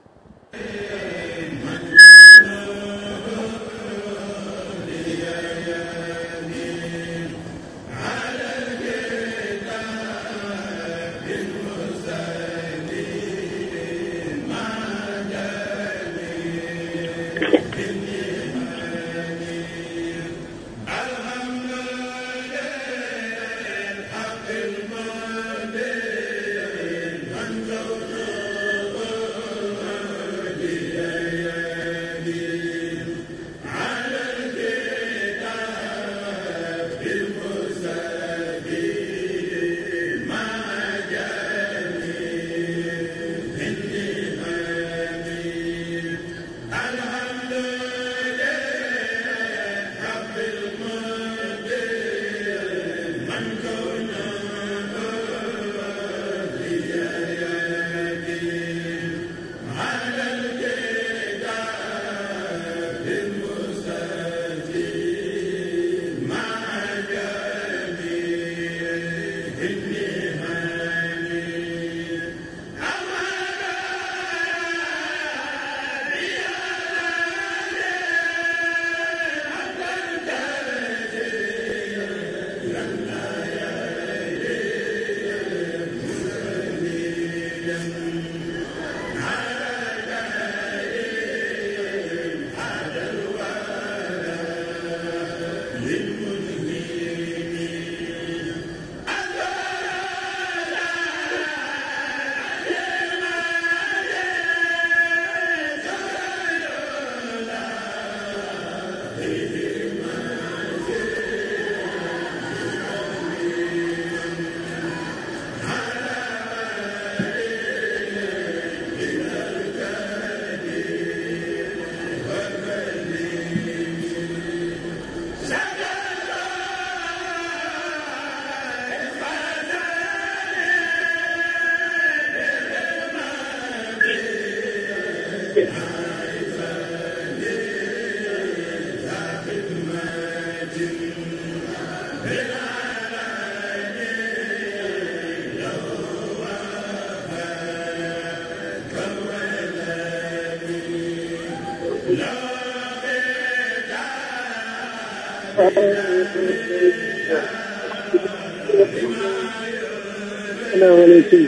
salaamaaleykum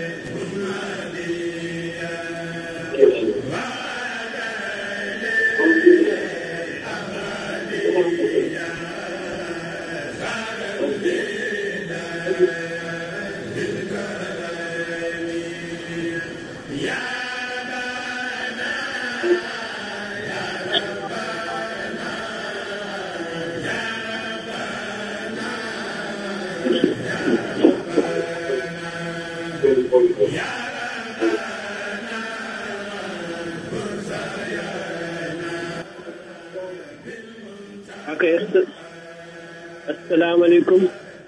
ok asalaamaaleykum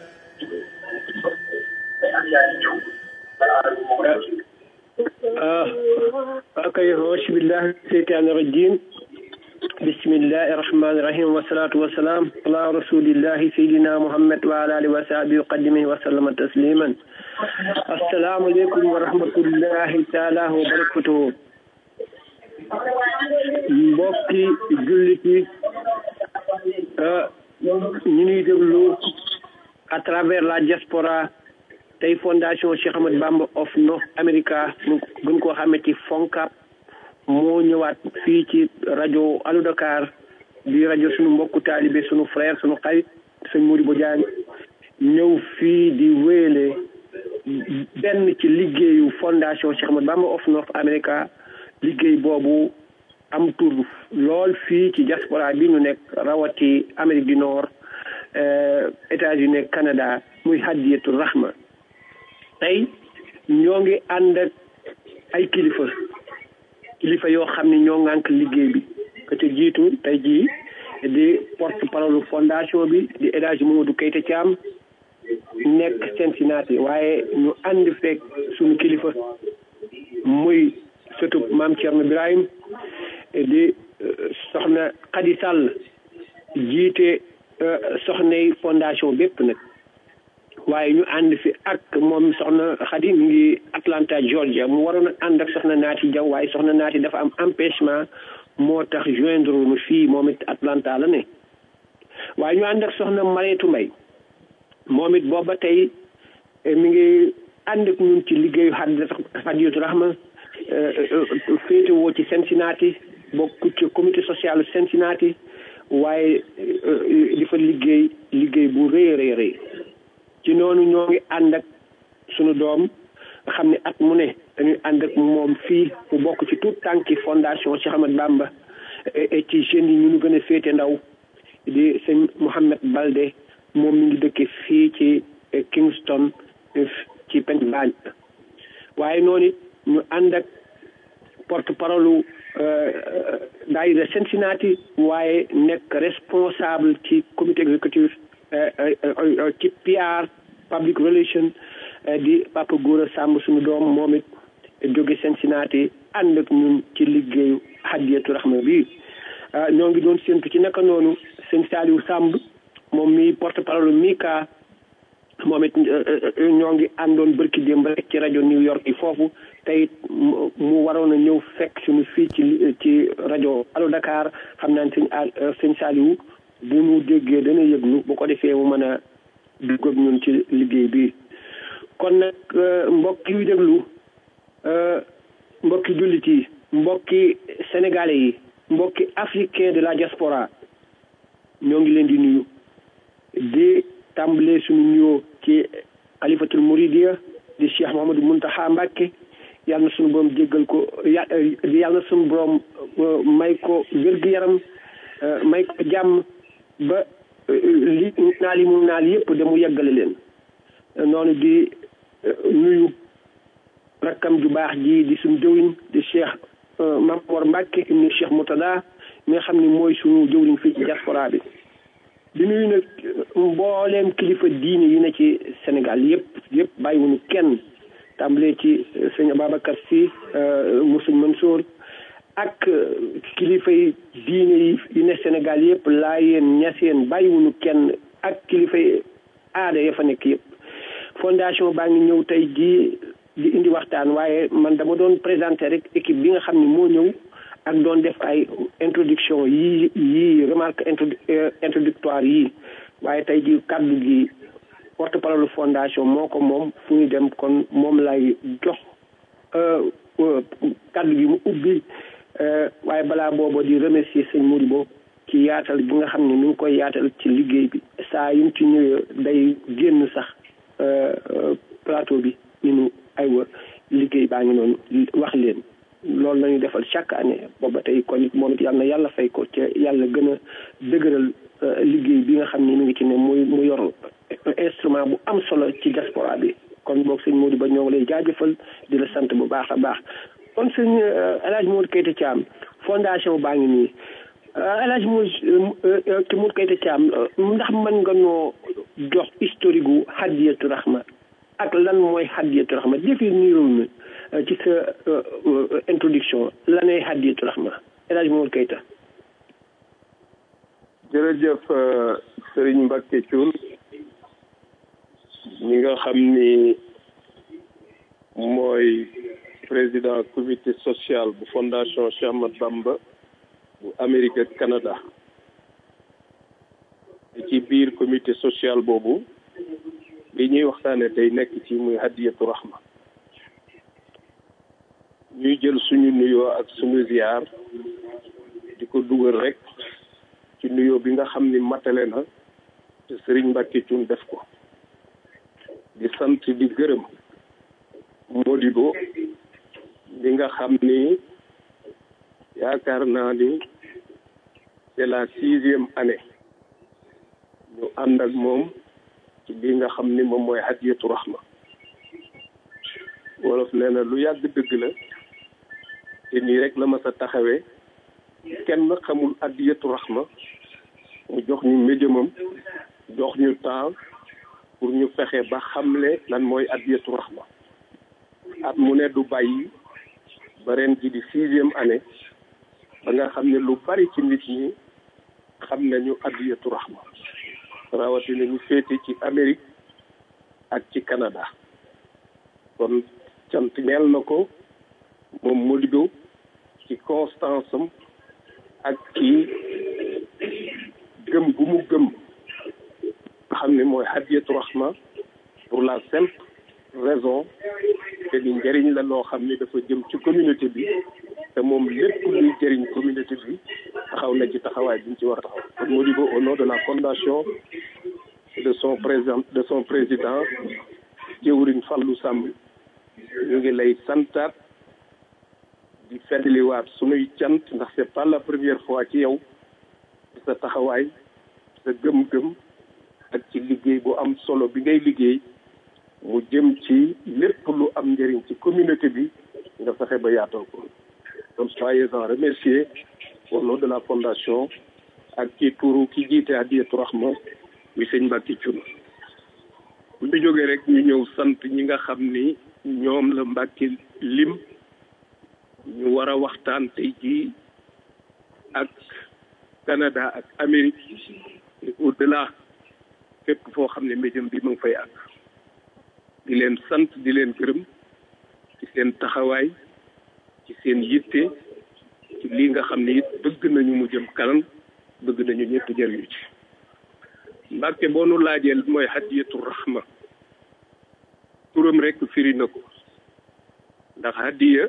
ok auzu billahi seytaani rajim bismillahi rahmani rahim wasalatu wasalam ala rasulillahi sayidina muhammad wa ala alihi wa sahbihi wa qadimihi wa sallama tasliman asalaamaaleykum wa rahmatullahi taala wa barakatuhu mbokki jullit yi ñu ñuy déglu à travers la diaspora tey fondation Cheikh Ahmed Bamba of North America ñu gën koo xamee ci FONCAB moo ñëwaat fii ci rajo Allo Dakar di rajo sunu mbokku taalibe sunu frère sunu xarit sëñ Modibo Diagne ñëw fii di wéyale benn ci liggéeyu fondation Cheikh Ahmed Bamba of North America liggéey boobu am tur lool fii ci diaspora bi ñu nekk rawati Amérique du Nord États-Unis Canada muy hadiyatu rahma tey ñoo ngi ànd ak ay kilifa kilifa yoo xam ne ñoo ŋànk liggéey bi ka ca jiitu tey jii di porte parole fondation bi di El Hadji Mamadou Keita Thiam nekk Cincinnati waaye ñu ànd fekk suñu kilifa muy surtout maam Thierno Birahim di soxna Khady Sall jiite soxnay fondation bépp nag waaye ñu ànd fi ak moom soxna Khady mi ngi Atlanta Georgia mu waroon a ànd ak soxna Naati Jaw waaye soxna Naati dafa am empêchement moo tax joindre nu fii moom it Atlanta la ne waaye ñu ànd ak soxna Mareetu Mbay moom it booba tey mi ngi ànd ak ñun ci liggéeyu Hadiyatu Rahma féetewoo ci Cincinnati bokk ci comité social Cincinnati waaye di fa liggéey liggéey bu rëy rëy rëy ci noonu ñoo ngi ànd ak sunu doom nga xam ne at mu ne dañuy ànd ak moom fii mu bokk ci tout tànki fondation Cheikh Ahmed Bamba et ci jeunes yi ñu nu gën a féete ndaw di sëñ Mouhamed Balde moom mi ngi dëkke fii ci Kingston ci Pennsylvanie waaye noonu it ñu ànd ak porte parole daayira Cincinnati waaye nekk responsable ci comité exécutif ci PR public relation di Papa Gora Samb suñu doom moom it jóge Cincinnati ànd ak ñun ci liggéeyu Hadiyatu Rahma bi ñoo ngi doon séntu ci naka noonu sëñ Saliou Samb moom mi porte parole Mika moom it ñoo ngi àndoon bërki démb rek ci rajo New York yi foofu tey mu waroon a ñëw fekk suñu fii ci ci rajo Allo Dakar xam naa ne sëñ sëñ Saliou bu mu déggee dana yëglu bu ko defee mu mën a dugg ak ñun ci liggéey bi kon nag mbokk yu déglu mbokki jullit yi mbokki sénégalais yi mbokki africain de la diaspora ñoo ngi leen di nuyu di tàmbalee suñu nuyoo ci xalifatul muridiya di cheikh Mouhamadou Muntaxa Mbàkke yàlla na suñu borom jéggal ko yàlla na suñu borom may ko wér-gu-yaram may ko jàmm ba li naal yi mu naal yëpp de mu yeggale leen noonu di nuyu rakkam ju baax ji di suñu jëwriñ di cheikh Mamor Mbàkke ibnu cheikh Moutada mi nga xam ne mooy suñu jëwriñ fii ci diaspora bi di nuyu nag mbooleem kilifa diine yi na ci Sénégal yëpp yëpp bàyyiwuñu kenn tàmbalee ci sëñ Ababacar Sy mu sëñ Mansour ak kilifa yi diine yi yi ne Sénégal yëpp laayeen ñaseen bàyyiwuñu kenn ak kilifa yi aada ya fa nekk yëpp fondation baa ngi ñëw tey jii di indi waxtaan waaye man dama doon présenté rek équipe bi nga xam ne moo ñëw ak doon def ay introduction yii yii remarque introductoire yii waaye tey ji kaddu gi porte parole fondation moo ko moom fu ñu dem kon moom lay jox kaddu gi mu ubbi waaye balaa booba di remercier sëñ Modibo ci yaatal gi nga xam ne mi ngi koy yaatal ci liggéey bi saa yu mu ci ñëwee day génn sax plateau bi ñu nu aywa liggéey baa ngi noonu wax leen loolu la ñu defal chaque année booba tey kon it moom it yàlla na yàlla fay ko ca yàlla gën a dëgëral liggéey bi nga xam ne mi ngi ci ne muy mu yor instrument bu am solo ci diaspora bi kon boog sëñ Modou Ba ñoo ngi lay jaajëfal di la sant bu baax a baax kon sëñ El Hadj Modou Keita Thiam fondation baa ngi nii El Hadj Modou Modou Keita Thiam ndax mën nga noo jox historique gu Hadiyatu Rahma ak lan mooy Hadiyatu Rahma définir ñu ci sa introduction lanay Hadiyatu Rahma El Hadj Modou Keita jërëjëf Serigne Mbacke Thioune ñi nga xam ni mooy président comité social bu fondation Cheikh Ahmad Bamba bu Amérique ak Canada ci biir comité social boobu li ñuy waxtaane tey nekk ci muy hadiyatu rahma ñuy jël suñu nuyoo ak suñu ziar di ko dugal rek ci nuyoo bi nga xam ni matale na te Serigne Mbacke Thioune def ko di sant di gërëm Modibo li nga xam ni yaakaar naa ni c'est la sixième année ñu ànd ak moom ci li nga xam ni moom mooy hadiyatu rahma wolof nee na lu yàgg dëgg la te nii rek la ma sa taxawee kenn xamul hadiyatu rahma mu jox ñu médiumam jox ñu temps pour ñu fexe ba xamle lan mooy hadiyatu rahma at mu ne du bàyyi ba ren ji di sixième année ba nga xam ne lu bari ci nit ñi xam nañu hadiyatu rahma rawatina ñu féete ci Amérique ak ci Canada kon cant ñeel na ko moom Modibo ci constance am ak ci gëm gu mu gëm nga xam ne mooy hadiyatu rahma pour la simple raison te ni njëriñ la loo xam ne dafa jëm ci communauté bi te moom lépp luy jëriñ communauté bi taxaw na ci taxawaay bi ñu ci war a taxaw kon Modibo au nom de la fondation de son président de son président jëwriñ Fallou Samb ñu ngi lay santaat di feddliwaat sunuy cant ndax c'est pas la première fois ci yow sa taxawaay sa gëm-gëm ak ci liggéey bu am solo bi ngay liggéey mu jëm ci lépp lu am njëriñ ci communauté bi nga fexe ba yaatoo ko donc soyez-en remerciés au nom de la fondation ak ci turu ki jiite Hadiyatu Rahma muy sëñ Mbacke Thioune bu ñu jógee rek ñu ñëw sant ñi nga xam ni ñoom la Mbacke lim ñu war a waxtaan tey jii ak Canada ak Amérique et au-delà fépp foo xam ne médium bi mu ngi fay àgg di leen sant di leen gërëm ci seen taxawaay ci seen yitte ci lii nga xam ne it bëgg nañu mu jëm kanam bëgg nañu ñëpp jëriñu ci Mbàkke boo nu laajee mooy hadiyatu rahma turam rek firi na ko ndax hadiya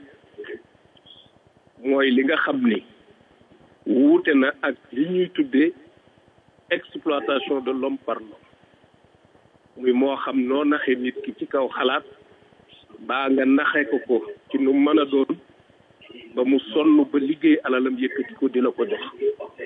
mooy li nga xam ni wuute na ak li ñuy tuddee exploitation de l'homme par l'homme muy moo xam noo naxe nit ki ci kaw xalaat baa nga naxe ko ko ci nu mën a doon ba mu sonn ba liggéey alalam yëkkati ko di la ko jox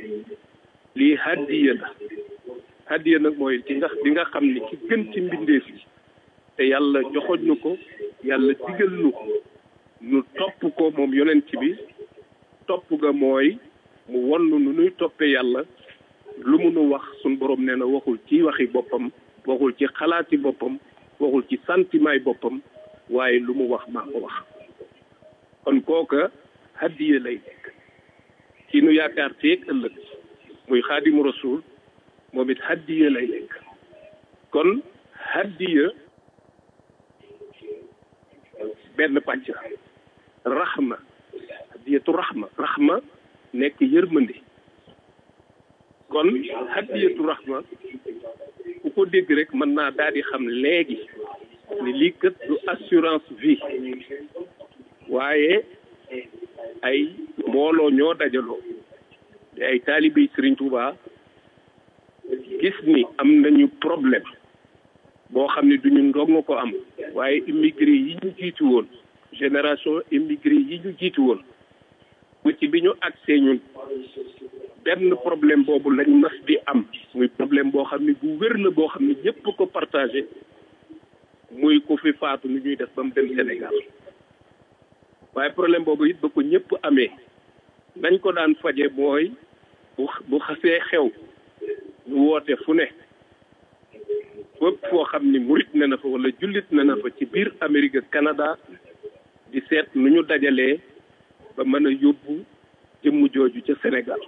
lii hadiya la hadiya nag mooy ci nga bi nga xam ni ki gën ci mbindeef yi te yàlla joxoñ nu ko yàlla digal nu ko nu topp ko moom yonent bi topp ga mooy mu won nu nuy toppee yàlla lu mu nu wax suñ borom nee na waxul ci waxi boppam waxul ci xalaati boppam waxul ci sentiment yi boppam waaye lu mu wax maa ko wax kon kooka hadiya lay nekk ci nu yaakaar teeg ëllëg muy xaadimu rasul moom it hadiya lay nekk kon hadiya benn pàcc rahma hadiyatu rahma rahma nekk yërmande kon hadiyatu rahma ku ko dégg rek mën naa daal di xam léegi ni lii kat du assurance vie waaye ay mbooloo ñoo dajaloo te ay taalibe Sëriñ Tuuba gis ni am nañu problème boo xam ne duñu ndong ko am waaye immigré yi ñu jiitu woon génération immigré yi ñu jiitu woon bu ci bi ñu agsee ñun benn problème boobu lañ mas di am muy problème boo xam ne bu wér la boo xam ne ñëpp ko partagé muy ku fi faatu ni ñuy def ba mu dem Sénégal waaye problème boobu it ba ko ñëpp amee nañ ko daan faje mooy bu bu xasee xew ñu woote fu ne fépp foo xam ni murit ne na fa wala jullit ne na fa ci biir Amérique ak Canada di seet nu ñu dajalee ba mën a yóbbu jëmm jooju ca Sénégal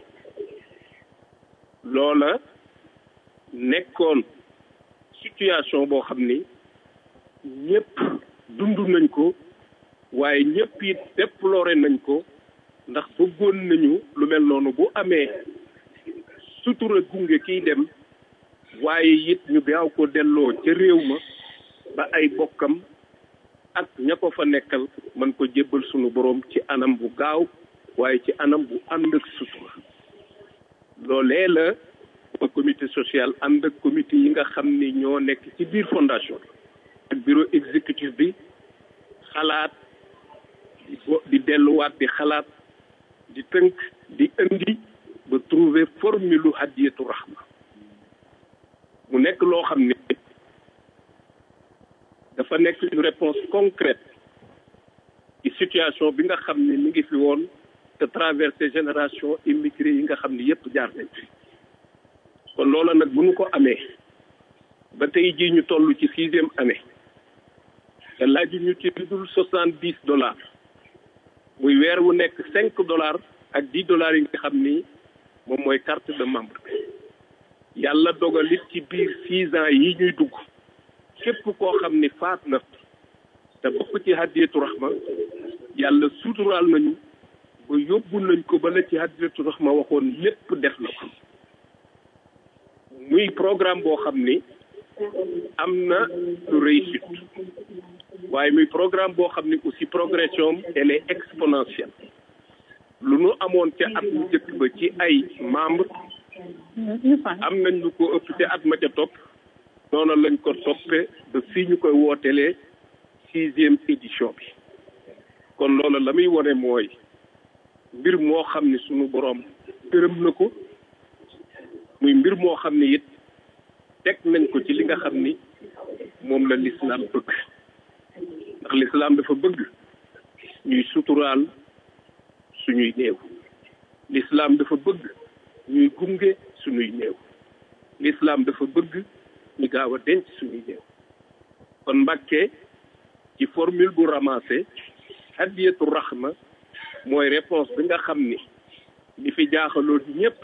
loola nekkoon situation boo xam ni ñëpp dund nañ ko waaye ñëpp it déploré nañ ko ndax bëggoon nañu lu mel noonu bu amee sutura gunge kiy dem waaye it ñu gaaw ko delloo ca réew ma ba ay bokkam ak ña ko fa nekkal mën ko jébbal sunu boroom ci anam bu gaaw waaye ci anam bu ànd ak sutura loolee la ba comité social ànd ak comité yi nga xam ni ñoo nekk ci biir fondation ak bureau exécutif bi xalaat di di delluwaat di xalaat di tënk di indi ba trouver formule hadiyatu rahma mu nekk loo xam ne dafa nekk une réponse concrète ci situation bi nga xam ne mi ngi fi woon te traversé génération immigré yi nga xam ne yépp jaar nañ fi kon loola nag bu ñu ko amee ba tey jii ñu toll ci sixième année te laaju ñu ci dul soixante dix dollars muy weer wu nekk cinq dollars ak dix dollars yi nga xam ni moom mooy carte de membre yàlla dogalit ci biir six ans yi ñuy dugg képp koo xam ni faat na te bokk ci hadiyatu rahma yàlla suturaal nañu ba yóbbu nañ ko ba la ci hadiyatu rahma waxoon lépp def na ko muy programme boo xam ni am na lu réussite waaye muy programme boo xam ni aussi progression elle est exponentielle lu nu amoon ca at mu njëkk ba ci ay membre am nañ lu ko ëpp ca at ma ca topp noonu lañ ko toppee ba fii ñu koy wootelee sixième édition bi kon loolu la muy wone mooy mbir moo xam ni sunu boroom gërëm na ko muy mbir moo xam ni it teg nañ ko ci li nga xam ni moom la lislaam bëgg ndax lislaam dafa bëgg ñuy suturaal suñuy néew lislaam dafa bëgg ñuy gunge suñuy néew lislaam dafa bëgg ñu gaaw a denc suñuy néew kon mbàkkee ci formule bu ramassé hadiyatu rahma mooy réponse bi nga xam ni li fi jaaxaloon ñépp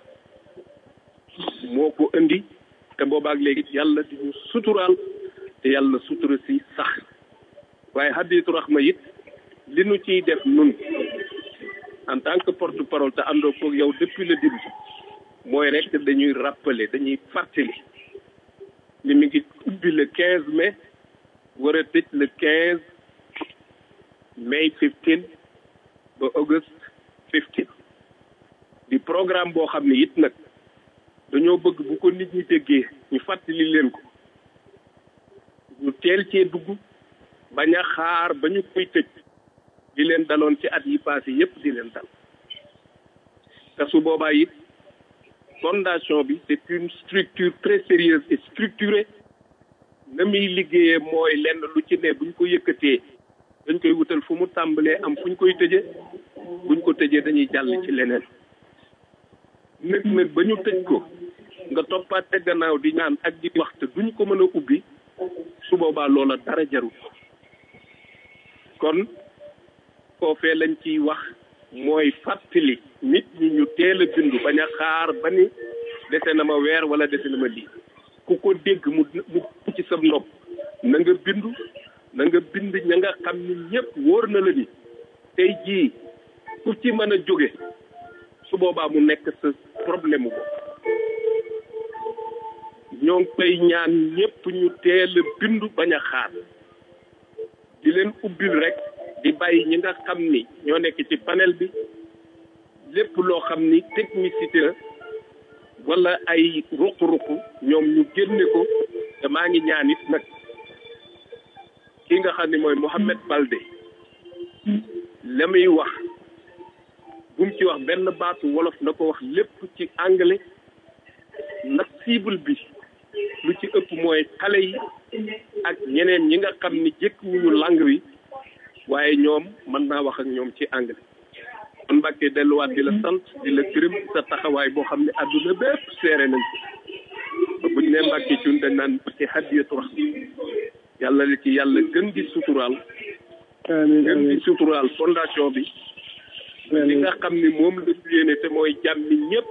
moo ko indi te boobaak léegi yàlla di ñu suturaal te yàlla sutura si sax waaye hadiyatu rahma it li nu ciy def nun en tant que porte parole te àndoo ko yow depuis le début mooy rek dañuy rappeler dañuy fàttali ni mi ngi ubbi le quinze mai war a tëj le quinze mai fifteen ba auguste fifteen di programme boo xam ne it nag dañoo bëgg bu ko nit ñi déggee ñu fàttali leen ko ñu teel cee dugg bañ a xaar ba ñu koy tëj di leen daloon ci at yi passé yépp di leen dal te su boobaa it fondation bi c'est une structure très sérieuse et structurée na muy liggéeyee mooy lenn lu ci ne buñ ko yëkkatee dañ koy wutal fu mu tàmbalee am fu ñu koy tëjee buñ ko tëjee dañuy jàll ci leneen nag nag ba ñu tëj ko nga toppaat te gannaaw di ñaan ak di wax te duñ ko mën a ubbi su boobaa loola dara jarul kon foofee lañ ciy wax mooy fàttali nit ñi ñu teel a bindu bañ a xaar ba ni dese na ma weer wala dese na ma lii ku ko dégg mu mu ci sa nopp na nga bindu na nga bind ña nga xam ni ñëpp wóor na la ni tey jii ku ci mën a jóge su boobaa mu nekk sa problème ko ñoo ngi koy ñaan ñépp ñu teel a bindu bañ a xaar di leen ubbil rek di bàyyi ñi nga xam ni ñoo nekk ci panel bi lépp loo xam ni technicité la wala ay ruq-ruq ñoom ñu génne ko te maa ngi ñaan it nag ki nga xam ne mooy Mohamed Balde la muy wax bu mu ci wax benn baatu wolof na ko wax lépp ci anglais nag cible bi lu ci ëpp mooy xale yi ak ñeneen ñi nga xam ni jëkkuwuñu langue bi waaye ñoom mën naa wax ak ñoom ci anglais kon Mbàkke delluwaat di la sant di la gërëm sa taxawaay boo xam ne àdduna bépp seere nañ ko buñ ne Mbàkke cun dañ naan ci hadiyatu rax yàlla li ci yàlla gën di suturaal gën di suturaal fondation bi li nga xam ni moom la ñu yéene te mooy jàmmi ñëpp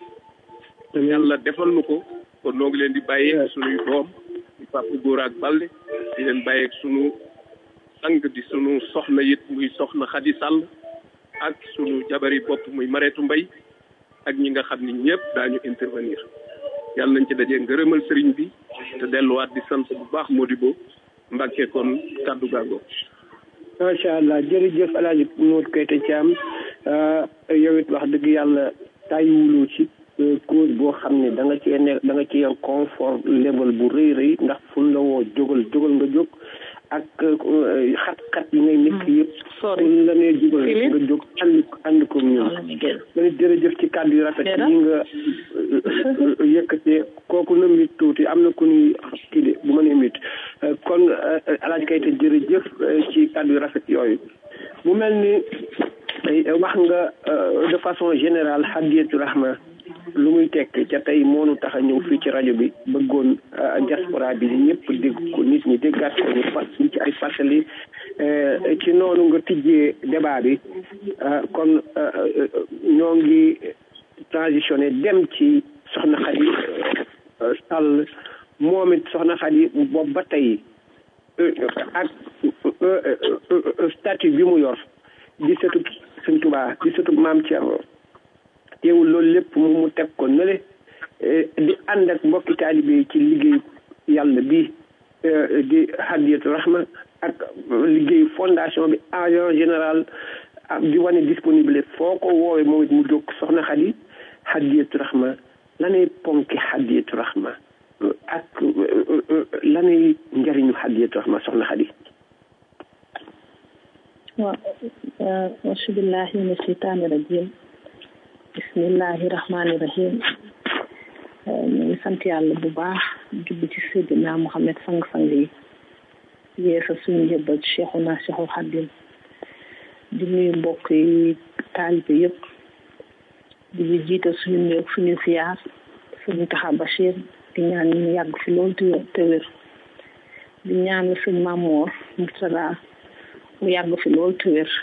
yàlla defal nu ko kon noo ngi leen di bàyyee sunuy doom di papa góor ak balde di leen bàyyeeg sunu sang di sunu soxna it muy soxna Xadi Sàll ak sunu jabari bopp muy mareetu mbay ak ñi nga xam ni ñëpp daañu intervenir yàlla nañ ci dajee ngërëmal sëriñ bi te delluwaat di sant bu baax Modibo Mbàkke kon kàddu gàggoo macha allah jërëjëf El Hadj Modou Keita Thiam yow it wax dëgg yàlla tàyyiwuloo ci cause boo xam ne da nga cee nekk da nga ci am confort level bu rëy rëy ndax fu la woo jógal jógal nga jóg ak xat-xat yi ngay nekk yëpp. sori fu la nee jógal nga jóg ànd ànd ko ñun. nga jërëjëf ci kàddu yu rafet yi nga yëkkatee kooku na mit tuuti am na ku ñuy kii de bu ma nee mit kon El Hadj Keita jërëjëf ci kàddu yu rafet yooyu mu mel ni wax nga de façon générale hadiyatu rahma lu muy tekk ca tey moonu tax a ñëw fii ci rajo bi bëggoon diaspora bi ñëpp dégg ko nit ñi déggaat ko ñu fas ñu ci ay fàttali ci noonu nga tijjee débat bi kon ñoo ngi transitionné dem ci soxna Xadi Sall moom it soxna Xadi boobu ba tey ak statut bi mu yor di sëtub Sëñ Tuubaa di sëtub Maam Cerno teewul loolu lépp mu mu teg ko nële di ànd ak mbokki taalibe yi ci liggéey yàlla bi di hadiyatu rahma ak liggéey fondation bi en général di wane disponible foo ko woowee moom it mu jóg soxna Xadi hadiyatu rahma lanay ponki hadiyatu rahma ak lanay njariñu hadiyatu rahma soxna Xadi waaw auzu billahi mina shaytaani rajim bismillahi rahmaani rahim ñu ngi sant yàlla bu baax jubbi ci Seydina Muhammad sang-sang yi yeesa suñu njëbbal Cheikhuna Cheikhul Xadim di nuyu mbokk yi taalibe yëpp di jiital suñu néew suñu siyaar suñu taxa Bachir di ñaan ñu yàgg fi loolu te wér di ñaan suñ Mamoor Murtada mu yàgg fi loolu te wér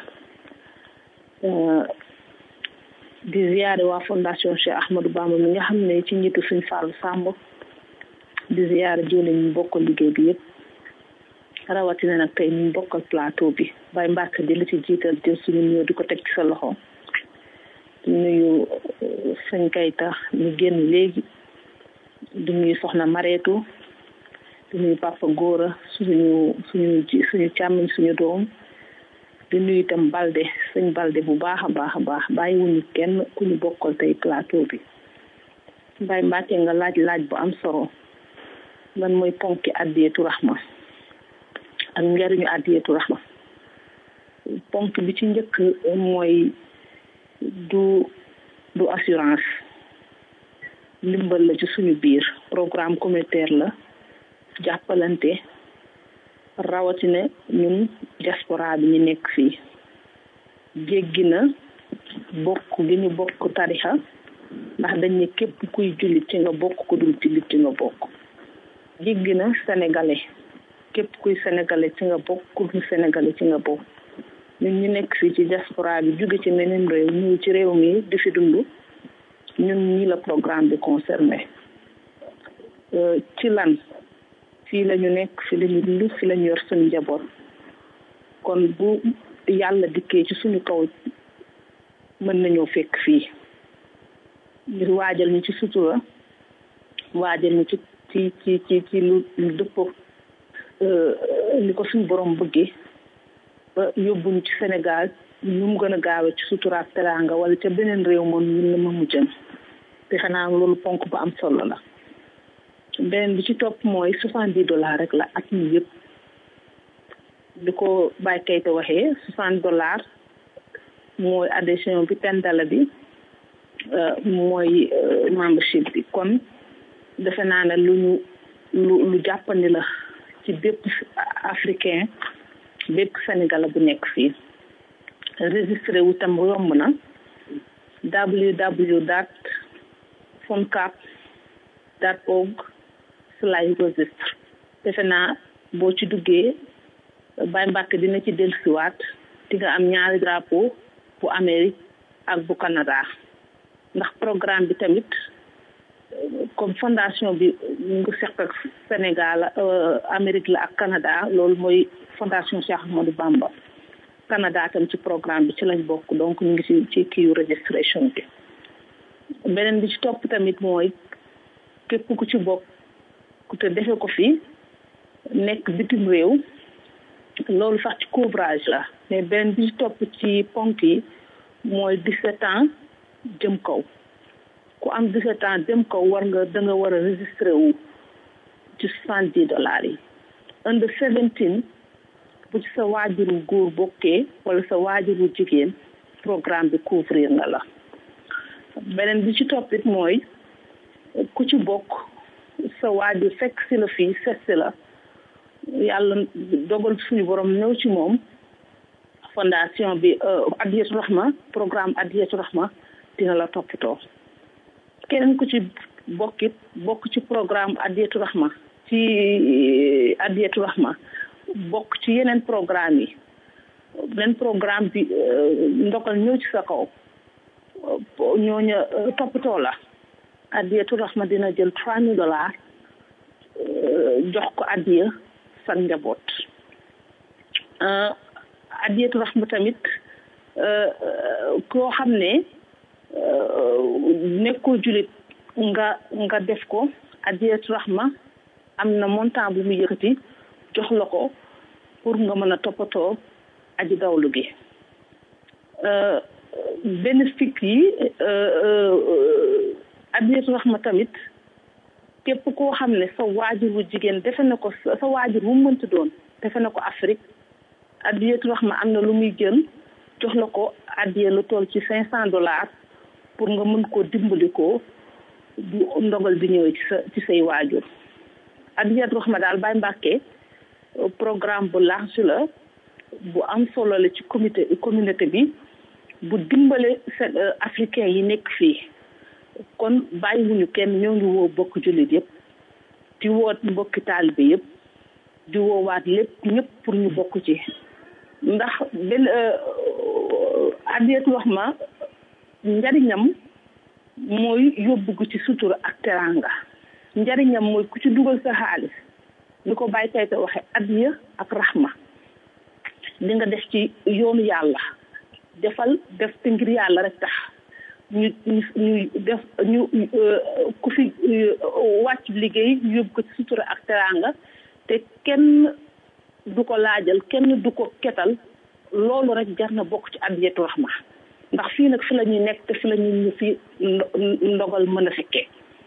di ziyaare waa fondation Cheikh Ahmadou Bamba mi nga xam ne ci njiitu suñ Fallou Samb di ziyaare jëwle ñu bokkal liggéey bi yëpp rawatina nag tey ñu bokkal plateau bi bay Mbàkke di la ci jiital jël suñu nuyoo di ko teg ci sa loxo di nuyu sëñ Kayta ñu génn léegi di nuyu soxna Mareetu di nuyu Papa Góora suñu suñu suñu càmmiñ suñu doom di nuyu itam balde sëñ balde bu baax a baax a baax bàyyiwuñu kenn ku ñu bokkal tey plateau bi Baye Mbacke nga laaj laaj bu am solo lan mooy ponki addiyatu rahma ak njariñu addiyatu rahma ponk bi ci njëkk mooy du du assurance ndimbal la ci suñu biir programme communautaire la jàppalante rawatina ñun diaspora bi ñu nekk fii jéggi na bokk gi ñu bokk tarixa ndax dañ ne képp kuy jullit ci nga bokk ku dul jullit ci nga bokk jéggi na sénégalais képp kuy sénégalais ci nga bokk ku dul sénégalais ci nga bokk ñun ñu nekk fii ci diaspora bi jóge ci meneen réew ñëw ci réew mi di fi dund ñun ñi la programme bi concerné ci lan fii la ñu nekk fi la ñu dund fi la ñu yor suñu njaboot kon bu yàlla dikkee ci suñu kaw mën nañoo fekk fii ngir waajal ñu ci sutura waajal ñu ci ci ci ci ci lu lu dëppoo li ko suñu borom bëggee ba yóbbuñu ci Sénégal ñu mu gën a gaawe ci sutura ak teraanga wala ca beneen réew moom ñun la ma mu jëm te xanaa loolu ponk bu am solo la beneen bi ci topp mooy soixante dix dollars rek la at mi yëpp di ko bàyyi kayite waxee soixante dollars mooy adhésion bi ten dala bi mooy membership bi kon defe naa ne lu ñu lu lu jàppandi la ci bépp africain bépp sénégalais bu nekk fii registré wu tam yomb na www dot foncap dot org slash registre defe naa boo ci duggee Baye Mbàkke dina ci dellusiwaat di nga am ñaari drapeau bu Amérique ak bu Canada ndax programme bi tamit comme fondation bi mu ngi seq ak Sénégal Amérique la ak Canada loolu mooy fondation Cheikh Ahmadou Bamba Canada tam ci programme bi ci lañ bokk donc ñu ngi ci ci kii registration bi beneen bi ci topp tamit mooy képp ku ci bokk ku te defe ko fi nekk bitim réew loolu sax ci couvrage la mais beneen bi ci topp ci ponk yi mooy 17 ans jëm kaw ku am 17 ans jëm kaw war nga da nga war a registré wu ci 70 dollars yi under 17 bu ci sa waajuru góor bokkee wala sa waajuru jigéen programme bi couvrir na la beneen bi ci toppit mooy ku ci bokk sa waajur fekk si la fii set si la yàlla dogal suñu borom ñëw ci moom fondation bi Adiyatu Rahma programme Adiyatu Rahma dina la toppatoo keneen ku ci bokkit bokk ci programme Adiyatu Rahma ci Adiyatu Rahma bokk ci yeneen programme yi beneen programme bi ndogal ñëw ci sa kaw ñooña toppatoo la Adiyatu Rahma dina jël trois mille dollars jox ko addiya sa njaboot Adiyatu Rahma tamit koo xam ne nekkoo julit nga nga def ko Adiyatu Rahma am na montant bu mu yëkkati jox la ko pour nga mën a toppatoo aji dawlu gi bénéfice yi Adiyatu Rahma tamit képp koo xam ne sa waajur wu jigéen defe na ko sa waajur wu mënti doon defe na ko Afrique Adiyatu Rahma am na lu muy jël jox la ko addiya lu toll ci cinq cent dollars pour nga mën koo dimbali ko bu ndogal bi ñëwee ci sa ci say waajur Adiyatu Rahma daal Baye Mbàkke programme bu large la bu am solo la ci comité communauté bi bu dimbale africain yi nekk fii kon bàyyiwuñu kenn ñoo ngi woo bokk jullit yëpp di woot mbokki taalibe yëpp di woowaat lépp ñëpp pour ñu bokk ci ndax benn Adiyatu Rahma njariñam mooy yóbbu ci sutura ak teranga njariñam mooy ku ci dugal sa xaalis li ko bàyyi tey te waxe adiya ak rahma di nga def ci yoonu yàlla defal def te ngir yàlla rek tax ñu ñu ñu def ñu ku fi wàcc liggéey yóbbu ko ci sutura ak teranga te kenn du ko laajal kenn du ko ketal loolu rek jar na bokk ci Adiyatu Rahma ndax fii nag fi la ñuy nekk te fi la ñuy ñu fi ndogal mën a fekkee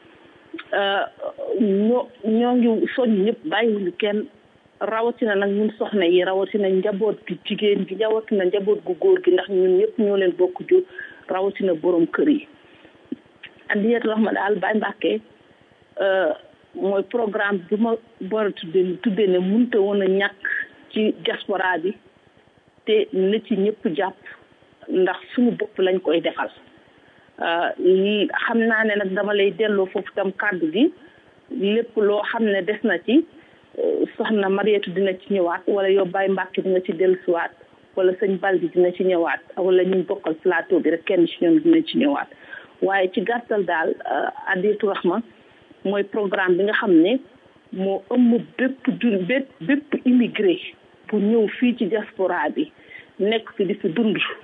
ñoo ñoo ngi soññ ñëpp bàyyiwuñu kenn rawatina nag ñun soxna yi rawatina njaboot gi jigéen gi rawatina njaboot gu góor gi ndax ñun ñëpp ñoo leen bokk jur rawatina borom kër yi Adiyatu Rahma daal Baye Mbàkke mooy programme bi ma war a tuddee tuddee ne mënta woon a ñàkk ci diaspora bi te na ci ñëpp jàpp ndax suñu bopp lañ koy defal xam naa ne nag dama lay delloo foofu tam kàddu gi lépp loo xam ne des na ci soxna Mariétu dina ci ñëwaat wala yow Baye Mbàkke dina ci dellusiwaat wala sëñ Baldi dina ci ñëwaat wala ñu bokkal plateau bi rek kenn ci ñoom dina ci ñëwaat waaye ci gàttal daal Adiyatu Rahma mooy programme bi nga xam ne moo ëmb bépp jul bépp bépp immigré bu ñëw fii ci diaspora bi nekk fi di fi dund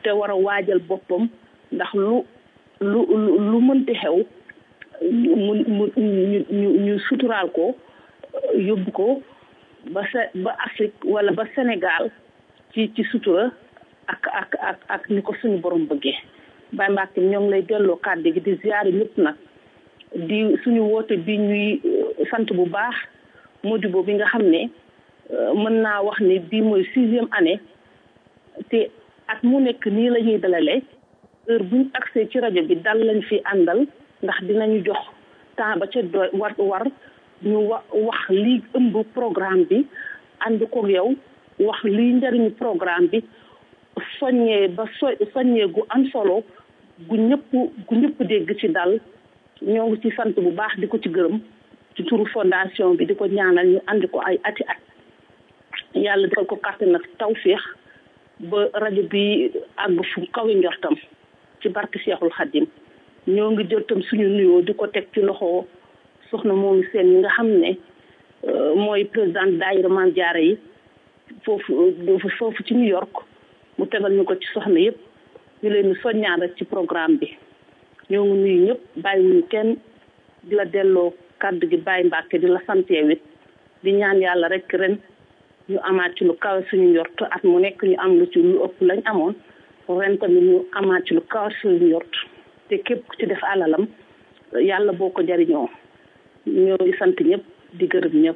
te war a waajal boppam ndax lu lu lu mënti xew mu mu ñu ñu ñu suturaal ko yóbbu ko ba sa ba Afrique wala ba Sénégal ci ci sutura ak ak ak ak ni ko suñu borom bëggee Baye Mbacke ñoo ngi lay delloo kàddu gi di ziare ñëpp nag di suñu woote bi ñuy sant bu baax Modibo bi nga xam ne mën naa wax ni bii mooy sixième année te at mu nekk nii la ñuy dalalee heure buñ accès ci rajo bi dal lañ fi àndal ndax dinañu jox temps ba ca doy war war ñu wa wax lii ëmb programme bi ànd koog yow wax lii njëriñu programme bi soññee ba so soññee gu am solo gu ñëpp gu ñëpp dégg ci dal ñoo ngi ci sant bu baax di ko ci gërëm ci turu fondation bi di ko ñaanal ñu ànd ko ay ati at yàlla defal ko kàttan nag tawféex ba rajo bi àgg fu kawe njortam ci barke Seexul Xadim ñoo ngi jël tam suñu nuyoo di ko teg ci loxo soxna moomu seen ñi nga xam ne mooy président daayira Maam Jaara yi foofu foofu ci New York mu tegal ñu ko ci soxna yëpp ñu leen di soññaan rek ci programme bi ñoo ngi nuyu ñëpp bàyyiwuñu kenn di la delloo kàddu gi bàyyi mbàkke di la santee wit di ñaan yàlla rek ren ñu amaat ci lu kawe suñu njort at mu nekk ñu am lu ci lu ëpp lañ amoon ren tamit ñu amaat ci lu kawe suñu njort te képp ku ci def alalam yàlla boo ko jariñoo ñoo ngi sant ñëpp di gërëm ñëpp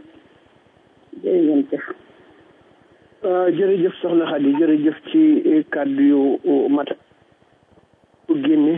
jërëjëf jërëjëf soxna Xadi jërëjëf ci kàddu yu mat ku génne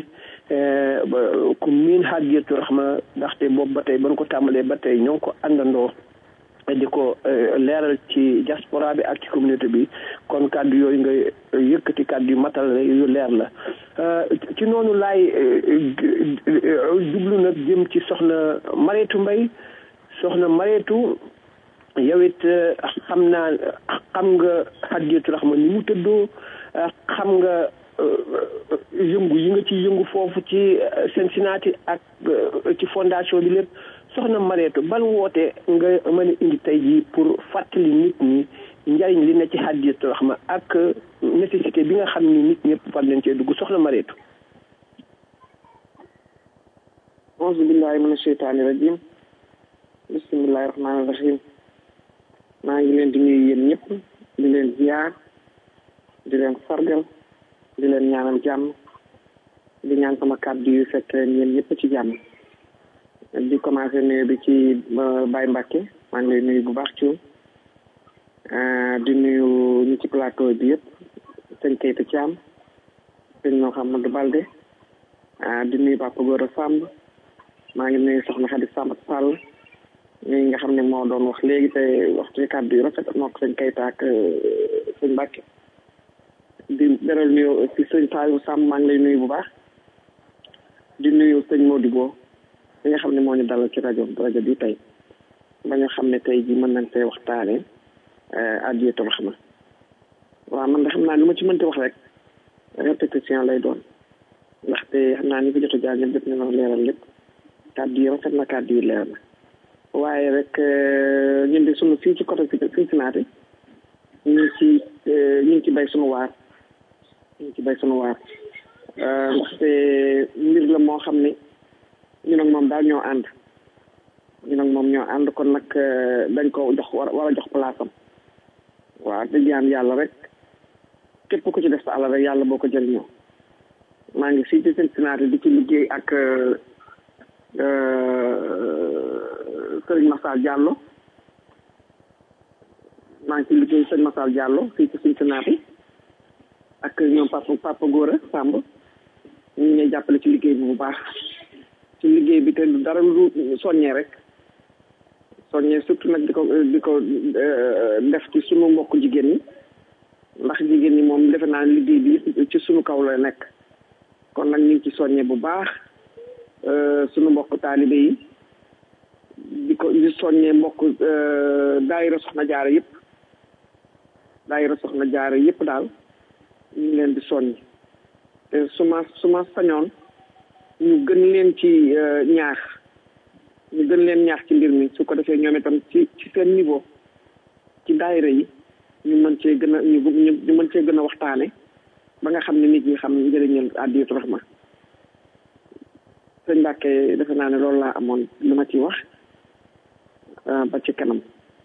ku miin Hadiyatu Rahma ndaxte boobu ba tey ba ko tàmbalee ba tey ñoo ngi ko àndandoo di ko leeral ci diaspora bi ak ci communauté bi kon kàddu yooyu nga yëkkati kàddu yu matal yu leer la ci noonu laay jublu nag jëm ci soxna Mareetu Mbay soxna Mareetu yow it xam naa xam nga Hadiyatu Rahma ni mu tëddoo xam nga yëngu yi nga ci yëngu foofu ci Cincinnati ak ci fondation bi lépp soxna Mareetu ban woote nga mën a indi tey jii pour fàttali nit ñi njariñ li na ci Hadiyatu Rahma ak nécessité bi nga xam ni nit ñëpp war nañ cee dugg soxna Mareetu auzu billahi mina sheytaani rajim bismillahi rahmaani rahim maa ngi leen di nuyu yéen ñëpp di leen ziar di leen sargal di leen ñaanal jàmm di ñaan sama kàddu yu fekk leen yéen ñëpp ci jàmm di commencé nuyu bi ci Baye Mbacke maa ngi lay nuyu bu baax ci di nuyu ñi ci plateau bi yëpp sëñ Keita Thiam sëñ Mouhamadou Balde di nuyu Papa Gora Samb maa ngi nuyu soxna Xadi Samb Sall ñi nga xam ne moo doon wax léegi te waxtu ci kàddu yu rafet moo ko sëñ Keita ak sëñ Mbacke di beral nuyu ci sëñ Saliou Samb maa ngi lay nuyu bu baax di nuyu sëñ Modibo li nga xam ne moo ñu dalal ci rajo rajo bi tey ba nga xam ne tey ji mën nañ tey waxtaane Hadiyatu Rahma waaw man de xam naa li ma ci mënti wax rek répétition lay doon ndaxte xam naa ni fi jot a jaar ñëpp def nañoo leeral lépp kàddu yi rafet na kàddu yi leer na waaye rek ñun de sunu fii ci côté Cincinnati ñu ngi ci ñu ngi ci bay sunu waar ñu ngi ci bay sunu waar ndaxte mbir la moo xam ne ñun ak moom daal ñoo ànd ñun ak moom ñoo ànd kon nag dañ ko jox war war a jox place am waaw di ñaan yàlla rek képp ku ci def sa alal rek yàlla boo ko jëriñoo maa ngi fii ci Cincinnati di ci liggéey ak Serigne Massal Diallo maa ngi ci liggéey Serigne Massal Diallo fii ci Cincinnati ak ñoom papa papa Gora Samb ñu ngi ñuy jàppale ci liggéey bi bu baax ci liggéey bi te dara lu soññee rek soññee surtout nag di ko di ko def ci sunu mbokk jigéen ñi ndax jigéen ñi moom defe naa liggéey bi ci sunu kaw la nekk kon nag ñu ngi ci soññee bu baax sunu mbokk taalibe yi di ko di soññee mbokk daayira soxna jaara yëpp daayira soxna jaara yëpp daal ñu ngi leen di soññ te su ma su ma sañoon ñu gën leen ci ñaax ñu gën leen ñaax ci mbir mi su ko defee ñoom itam ci ci seen niveau ci daayira yi ñu mën cee gën a ñu ñu mën cee gën a waxtaane ba nga xam ne nit ñi xam njëriñal addiyatu rahma sëñ Mbàkke defe naa ne loolu laa amoon lu ma ci wax ba ci kanam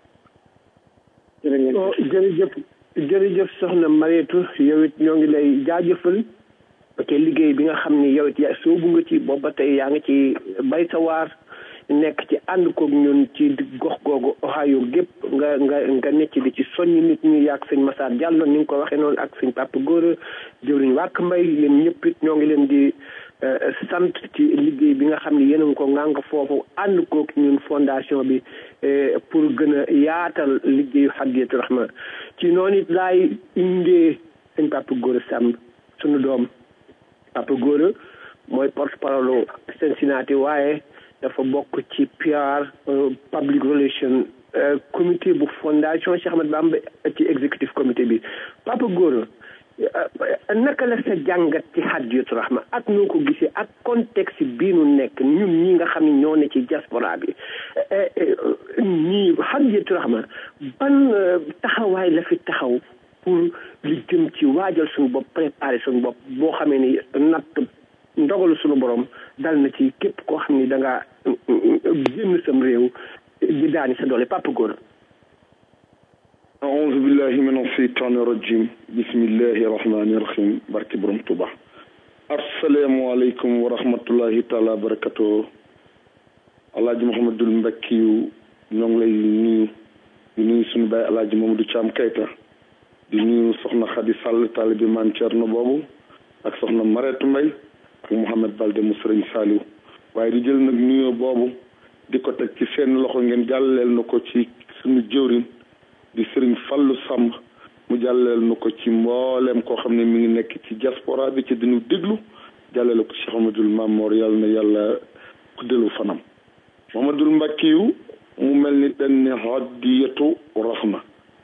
jërë oh jërëjëf jërëjëf soxna Mariétu yow it ñoo ngi lay jaajëfal te liggéey bi nga xam ni yow it yaa soobu nga ci boobu ba tey yaa ngi ci bay sa waar nekk ci ànd koog ñun ci gox googu Ohio gépp nga nga nga nekk di ci soññ nit ñi yaag sëñ Massar Diallo ni nga ko waxee noonu ak sëñ Papa Gora jëwriñ wàkk mbay yéen ñëpp it ñoo ngi leen di sant ci liggéey bi nga xam ne yéen a ngi ko ngànk foofu ànd koog ñun fondation bi pour gën a yaatal liggéeyu Hadiyatu Rahma ci noonu it laay indee sëñ Papa Gora Samb sunu doom Papa Gora mooy porte parole Cincinnati waaye dafa bokk ci PR public relation comité bu fondation Cheikh Ahmed Bamba ci executive comité bi Papa Gora naka la sa jàngat ci Hadiyatu Rahma ak noo ko gisee ak contexte bii nu nekk ñun ñi nga xam ne ñoo ne ci diaspora bi ñii Hadiyatu Rahma ban taxawaay la fi taxaw pour li jëm ci waajal suñu bopp préparer suñu bopp boo xamee ni natt ndogalu suñu borom dal na ci képp koo xam ni da ngaa génn sam réew di daani sa doole Papa Gora أعوذ بالله من الشيطان الرجيم بسم الله الرحمن الرحيم بارك بروم توبا السلام عليكم ورحمة الله تعالى وبركاته Alaaji Mouhamadul Mbakkiyu ñoo ngi lay nuyu di nuyu suñu baay Alaaji Mamadou Thiam Kayta di nuyu soxna Xadi Sall taalibi Maam Cerno boobu ak soxna Mareetu Mbay ak Mouhamed Balde mu Sëriñ Saaliw waaye di jël nag nuyoo boobu di ko teg ci seen loxo ngeen jàlleel na ko ci suñu jëwrin di sëriñ Fallu Samb mu jàlleel na ko ci mbooleem koo xam ne mi ngi nekk ci diaspora bi ci dinu déglu jàllale ko Cheikh Amadul Mamoor yàlla na yàlla guddelu fanam Mamadul Mbakkiyu mu mel ni dañ ne Hadiyatu Rahma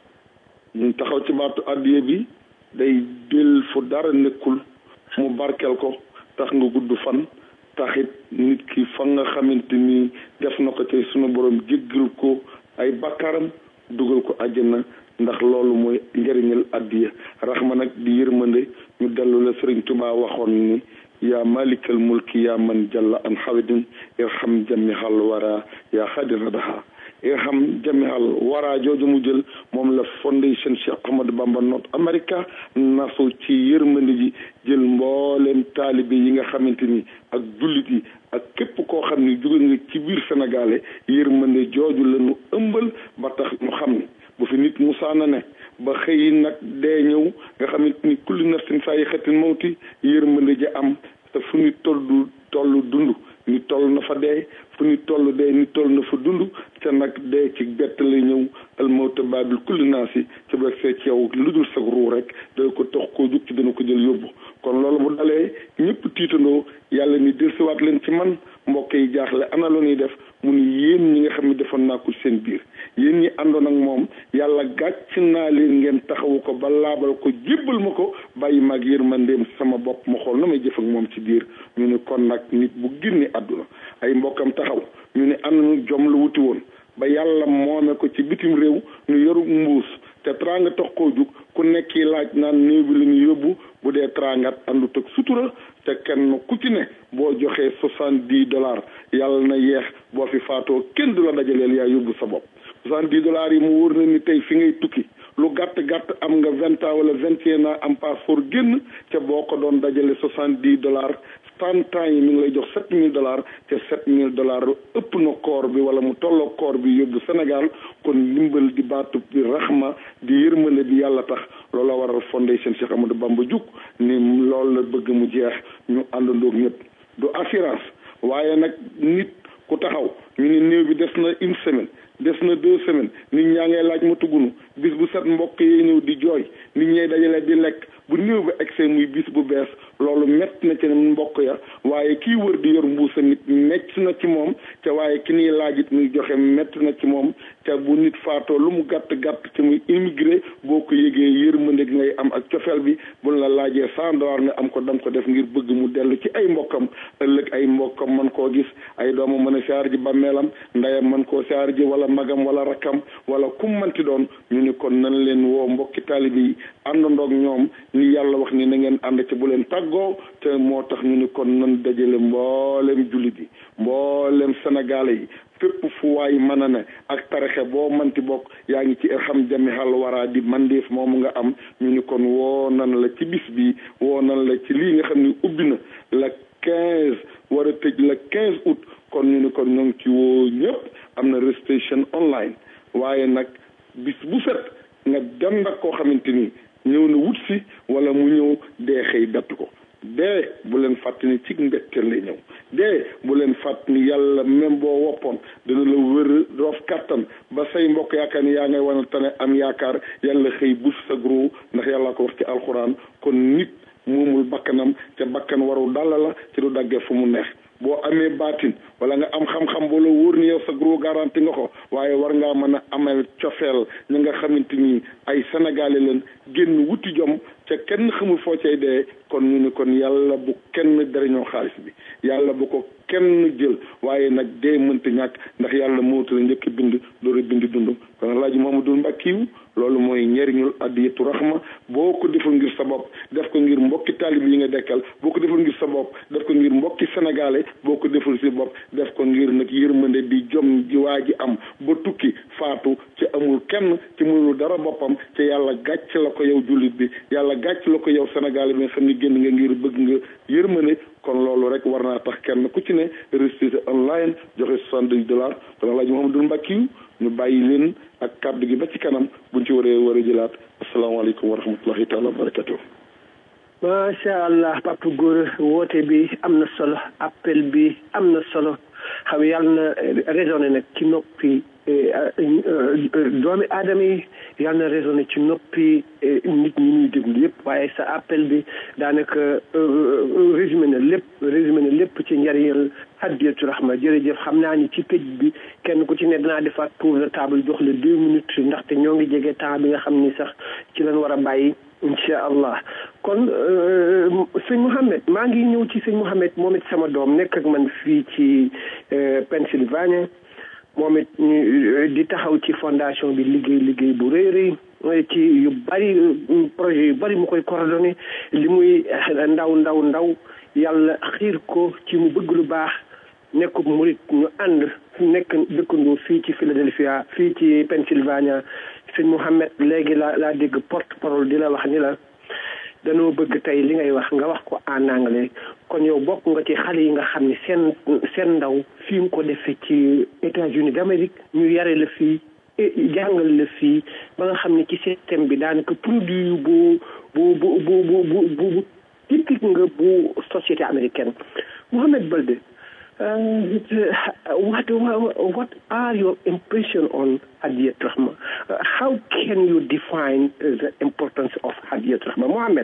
ñu taxaw ci baatu addiye bi day del fu dara nekkul mu barkel ko tax nga gudd fan taxit nit ki fa nga xamante ni def na ko ci sunu borom jéggal ko ay bakkaram dugal ko àjjana ndax loolu mooy njëriñal addiya raxma nag di yërmande ñu dellu la sëriñ Tuubaa waxoon ni yaa malikal mulki yaa man jalla an xawidin irham jamihal wara yaa xadiradaha irham jamihal wara jooju mu jël moom la fondation Cheikh Ahmadou Bamba North America nasu ci yërmande ji jël mbooleem taalibe yi nga xamante ni ak jullit yi ak képp koo xam ni jóge nga ci biir sénégalais yërmande jooju la ñu ëmbal ba tax ñu xam ni bu fi nit musaana ne ba xëy nag dee ñëw nga xamante ni kulli nafsin saa yi xetin mawti yërmande ji am te fu ñu tollu tollu dund ni toll na fa dee fu ñu toll dee ni toll na fa dund te nag dee ci bett lay ñëw almawta baabil kulli naas yi ci bu see ci yow lu dul sag ruu rek day ko tox koo jug ci dana ko jël yóbbu kon loolu bu dalee ñëpp tiitandoo yàlla ni delsiwaat leen ci man mbokk yi jaaxle ana lu ñuy def mu ni yéen ñi nga xam ne defoon naa ko seen biir yéen ñi àndoon ak moom yàlla gàcc naa leen ngeen taxawu ko ba laabal ko jébbal ma ko bàyyi maag yërmandeem sama bopp ma xool na may jëf ak moom ci biir ñu ne kon nag nit bu génne àdduna ay mbokkam taxaw ñu ne am nañu jom la wuti woon ba yàlla moome ko ci bitim réew ñu yoru mbuus te tranga tax koo jug ku nekki laaj naan néew bi la ñu yóbbu bu dee trangat àndut ak sutura te kenn ku ci ne boo joxee soixante dix dollars yàlla na yeex boo fi faatoo kenn du la dajaleel yaa yóbbu sa bopp soixante dix dollars yi mu wóor na ni tey fi ngay tukki lu gàtt gàtt am nga vingt ans wala vingt et un ans am passeport génn ca boo ko doon dajale soixante dix dollars trente ans yi mi ngi lay jox sept mille dollars te sept mille dollars ëpp na koor bi wala mu tolloo koor bi yóbbu Sénégal kon ndimbal di baatu bi raxma di yërmande bi yàlla tax loola waral fondation Cheikh Amadou Bamba jug ni loolu la bëgg mu jeex ñu àndandoog ñëpp du assurance waaye nag nit ku taxaw ñu ni néew bi des na une semaine des na deux semaines nit ñaa ngay laaj ma tuggunu bis bu set mbokk yi ñëw di jooy nit ñay dajale di lekk bu néew bi egsee muy bis bu bees loolu mett na ci mbokk ya waaye kii wër di yor mbuusa nit mett na ci moom te waaye ki niy laajit muy joxe mett na ci moom te bu nit faatoo lu mu gàtt gàtt te muy immigré boo ko yëgee yërmande gi ngay am ak cofeel bi bu la laajee cent dollars nga am ko dam ko def ngir bëgg mu dellu ci ay mbokkam ëllëg ay mbokkam man koo gis ay doomam mën a siyaar ji bàmmeelam ndeyam man koo siyaar ji wala magam wala rakkam wala kum manti doon ñu ni kon nan leen woo mbokki taalibe yi àndandoog ñoom ni yàlla wax ni na ngeen ànd ci bu leen tàggoo te moo tax ñu ni kon nan dajale mboolem jullit yi mboolem sénégalais yi fépp fu waay mën a ne ak tarixe boo manti bokk yaa ngi ci irham jami xal waraa di mandeef moomu nga am ñu ni kon woo nan la ci bis bi woo nan la ci lii nga xam ni ubbi na la quinze war a tëj la quinze août kon ñu ni kon ñoo ngi ci woo ñëpp am na registration online waaye nag bis bu set nga dem nag koo xamante ni ñëw na wut si wala mu ñëw dee xëy bett ko dee bu leen fàtt ni ci mbetteel lay ñëw dee bu leen fàtt ni yàlla même boo woppoon dina la wër roof kàttan ba say mbokk yaakaar ni yaa ngay wane tane am yaakaar yàlla xëy bus sa gros ndax yàlla ko wax ci alxuraan kon nit moomul bakkanam te bakkan waru dàll la ci du daggee fu mu neex boo amee baatin wala nga am xam-xam boo la wóor ni yow sa gros garanti nga ko waaye war ngaa mën a amee cofeel ñi nga xamante ni ay sénégalais leen génn wuti jom ca kenn xamul foo cay dee kon ñu ni kon yàlla bu kenn dariñoo xaalis bi yàlla bu ko kenn jël waaye nag dee mënta ñàkk ndax yàlla moo tëra njëkk bind door a bind dund kon alaaji Mamadou Mbakkiyu loolu mooy njëriñul addiyatu rahma boo ko deful ngir sa bopp def ko ngir mbokki taalib yi nga dekkal boo ko deful ngir sa bopp def ko ngir mbokki sénégalais boo ko deful si bopp def ko ngir nag yërmande di jom ji waa ji am ba tukki faatu ci amul kenn ci mënul dara boppam ci yàlla gàcc la ko yow jullit bi yàlla gàcc la ko yow sénégalais bi nga xam ne génn nga ngir bëgg nga yërmande kon loolu rek war naa tax kenn ku ci ne restitué online joxe soixante-dix dollars kon alaaji Mouhamadou Mbackiou ñu bàyyi leen ak kàddu gi ba ci kanam buñ ci waree war a jëlaat asalaamaaleykum wa rahmatullahi taala wa barakatuh macha allah papa góor woote bi am na solo appel bi am na solo xam yàlla na raisonné nag ci noppi doomi aadama yi yàlla na raisonné ci noppi nit ñi ñuy déglu yëpp waaye sa appel bi daanaka résumé na lépp résumé na lépp ci njariñal hadiyatu rahma jërëjëf xam naa ni ci tëj bi kenn ku ci ne danaa defaat tour de table jox la deux minutes ndaxte ñoo ngi jege temps bi nga xam ni sax ci lañ war a bàyyi incha allah kon sëñ Mouhamed maa ngi ñëw ci sëñ Mouhamed moom it sama doom nekk ak man fii ci Pennsylvania moom it di taxaw ci fondation bi liggéey liggéey bu rëy rëy ci yu bari projet yu bari mu koy coordonné li muy ndaw ndaw ndaw yàlla xiir ko ci mu bëgg lu baax nekkub murit ñu ànd nekk dëkkandoo fii ci Philadelphia fii ci Pennsylvania sëñ Mouhamed léegi la laa dégg porte parole di la wax ni la danoo bëgg tey li ngay wax nga wax ko en anglais kon yow bokk nga ci xale yi nga xam ne seen seen ndaw fii mu ko defee ci États-Unis d'Amérique ñu yare la fii jàngal la fii ba nga xam ne ci système bi daanaka produit bu bu bu bu bu bu bu typique nga bu société américaine Mouhamed Balde Uh, what, what are your impression on Hadiyat Rahma? Uh, how can you define uh, the importance of Hadiyat Rahma? Mohammed.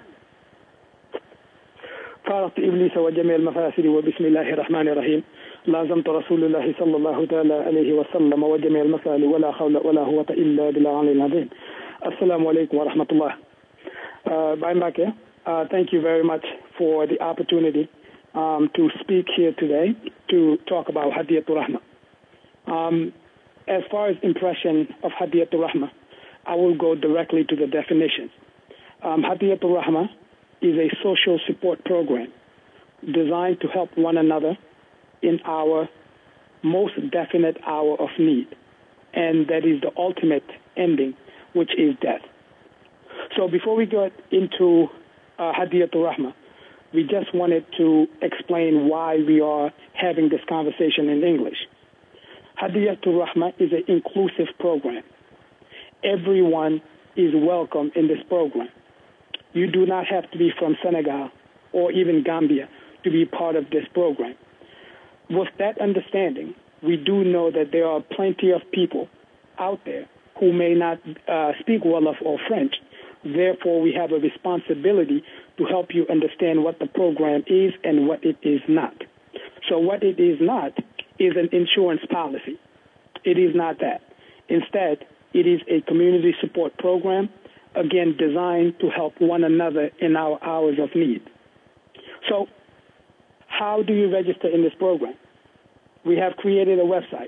فارقت إبليس وجميع المفاسد وبسم الله الرحمن الرحيم لازمت رسول الله صلى الله تعالى عليه وسلم وجميع المسائل ولا حول ولا قوة إلا بالله العلي العظيم السلام عليكم ورحمة الله uh, Mbake, uh, thank you very much for the opportunity um, to speak here today to talk about Hadiyatul Rahma. Um, as far as impression of Hadiyatul Rahma, I will go directly to the definition. Um, Hadiyatul Rahma is a social support program designed to help one another in our most definite hour of need, and that is the ultimate ending, which is death. So before we get into uh, Hadiyatul Rahma, we just wanted to explain why we are having this conversation in English. Hadiyatul Rahma is an inclusive program. Everyone is welcome in this program. You do not have to be from Senegal or even Gambia to be part of this program. With that understanding, we do know that there are plenty of people out there who may not uh, speak Wolof or French. Therefore, we have a responsibility to help you understand what the program is and what it is not. So, what it is not is an insurance policy. It is not that. Instead, it is a community support program, again, designed to help one another in our hours of need. So, how do you register in this program? We have created a website,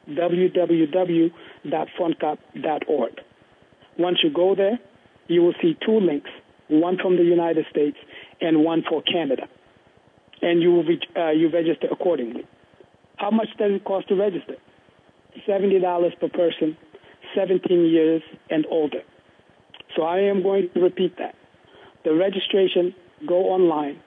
www.fundcap.org. Once you go there, you will see two links, one from the United States and one for Canada. And you will re- uh, you register accordingly. How much does it cost to register? $70 per person, 17 years and older. So I am going to repeat that. The registration, go online,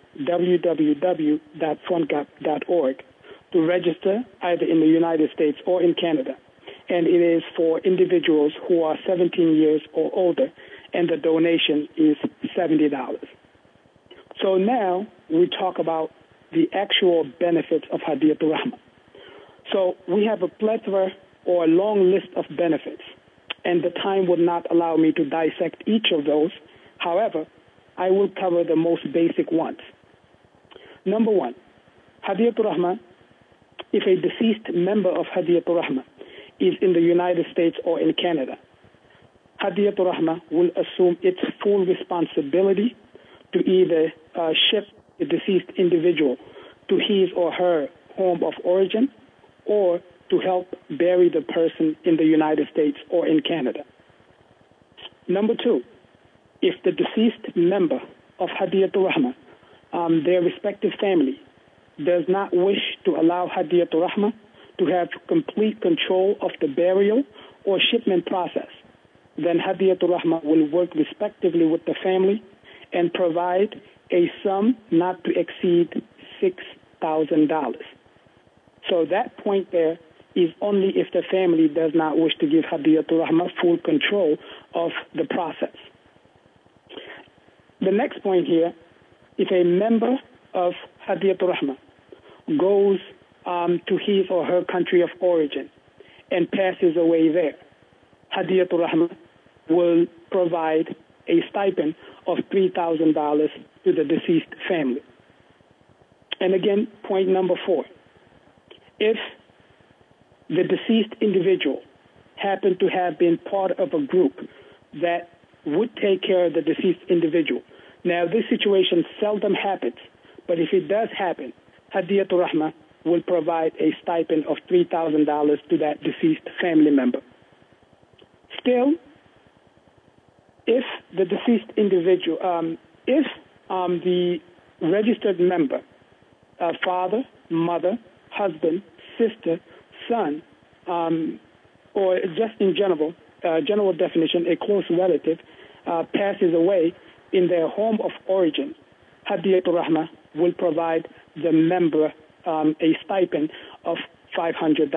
www.fundgap.org, to register either in the United States or in Canada. And it is for individuals who are 17 years or older, and the donation is $70. So now we talk about the actual benefits of Hadiyatul Rahma. So we have a plethora or a long list of benefits, and the time would not allow me to dissect each of those. However, I will cover the most basic ones. Number one, Hadiyatul Rahma, if a deceased member of Hadiyatul Rahma is in the United States or in Canada, Hadiyatul Rahma will assume its full responsibility to either uh, ship the deceased individual to his or her home of origin or to help bury the person in the United States or in Canada. Number two, if the deceased member of Hadiyatul Rahma, um, their respective family, does not wish to allow Hadiyatul Rahma to have complete control of the burial or shipment process, then Hadiyatul Rahma will work respectively with the family and provide a sum not to exceed $6,000. So that point there is only if the family does not wish to give Hadiyatul Rahma full control of the process. The next point here, if a member of Hadiyatul Rahma goes um, to his or her country of origin and passes away there, Hadiyatul Rahma will provide a stipend of $3,000 to the deceased family. And again, point number four. If the deceased individual happened to have been part of a group that would take care of the deceased individual. Now, this situation seldom happens, but if it does happen, Hadiyatul Rahma will provide a stipend of $3,000 to that deceased family member. Still, if the deceased individual, um, if um, the registered member, uh, father, mother, husband, sister, son, um, or just in general, uh, general definition, a close relative, uh, passes away in their home of origin, Hadiyatul Rahma will provide the member um, a stipend of $500.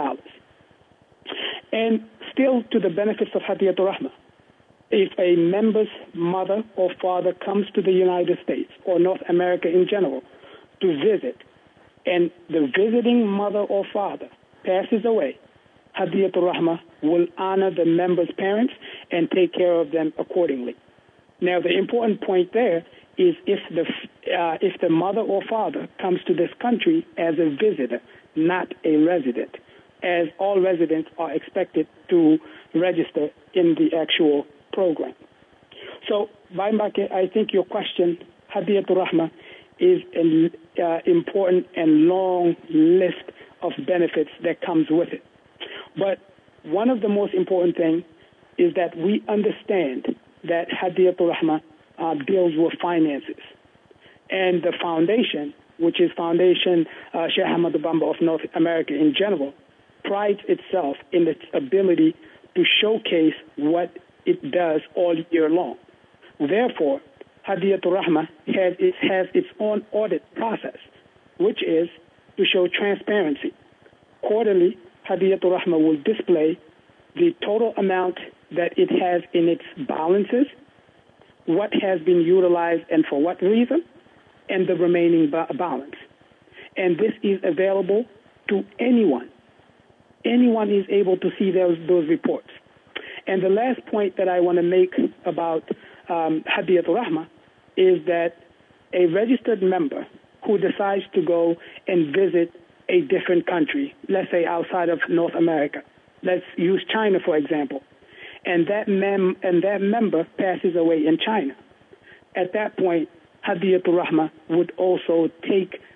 And still to the benefits of Hadiyatul Rahma, if a member's mother or father comes to the United States or North America in general to visit, and the visiting mother or father passes away, Hadiyatul Rahma will honor the member's parents and take care of them accordingly. Now, the important point there is if the uh, if the mother or father comes to this country as a visitor, not a resident, as all residents are expected to register in the actual program. So, Baimbake, I think your question, Hadiyatul Rahma, is an uh, important and long list of benefits that comes with it. But one of the most important things is that we understand that Hadiyatul Rahma uh, deals with finances. And the foundation, which is Foundation uh, Sheikh Ahmad Bamba of North America in general, prides itself in its ability to showcase what it does all year long. Therefore, Hadiyatul Rahma has, it has its own audit process, which is to show transparency. Quarterly, Hadiyatul Rahma will display the total amount that it has in its balances, what has been utilized and for what reason, and the remaining ba- balance. And this is available to anyone. Anyone is able to see those, those reports. And the last point that I want to make about um, Hadiyatul Rahma is that a registered member who decides to go and visit a different country, let's say outside of North America, let's use China for example, and that mem- and that member passes away in China. At that point, Hadiyatul Rahma would also take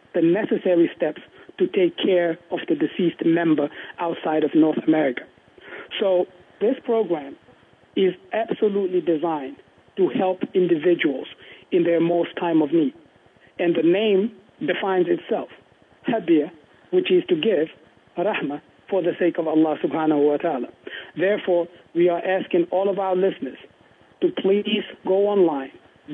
the necessary steps to take care of the deceased member outside of North America. So this program is absolutely designed to help individuals in their most time of need. And the name defines itself, Habia, which is to give, Rahmah, for the sake of Allah subhanahu wa ta'ala. Therefore, we are asking all of our listeners to please go online,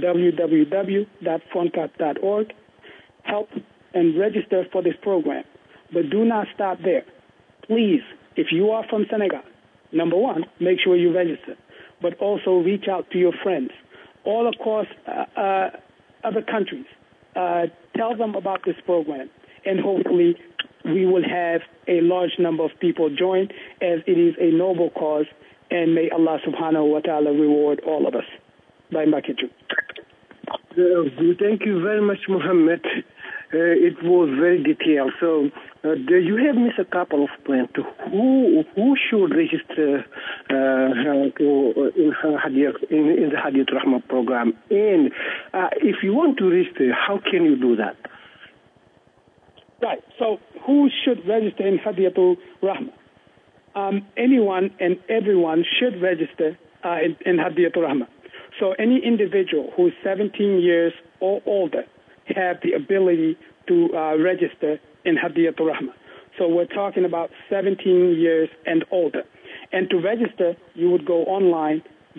www.frontcap.org, help and register for this program. But do not stop there. Please, if you are from Senegal, number one, make sure you register, but also reach out to your friends all across uh, uh, other countries. Uh, tell them about this program, and hopefully, we will have a large number of people join as it is a noble cause, and may Allah subhanahu wa ta'ala reward all of us. Bye, Makichu. Uh, thank you very much, Muhammad. Uh, it was very detailed. So, uh, do you have missed a couple of points? Who who should register uh, uh, to, in, Hadiyat, in, in the Hadiyat Rahma program? And uh, if you want to register, how can you do that? Right. So, who should register in Hadiyatul Rahma? Um, anyone and everyone should register uh, in, in Hadiyatul Rahma. So, any individual who is 17 years or older have the ability to uh, register in Hadiyatul Rahma. So, we're talking about 17 years and older. And to register, you would go online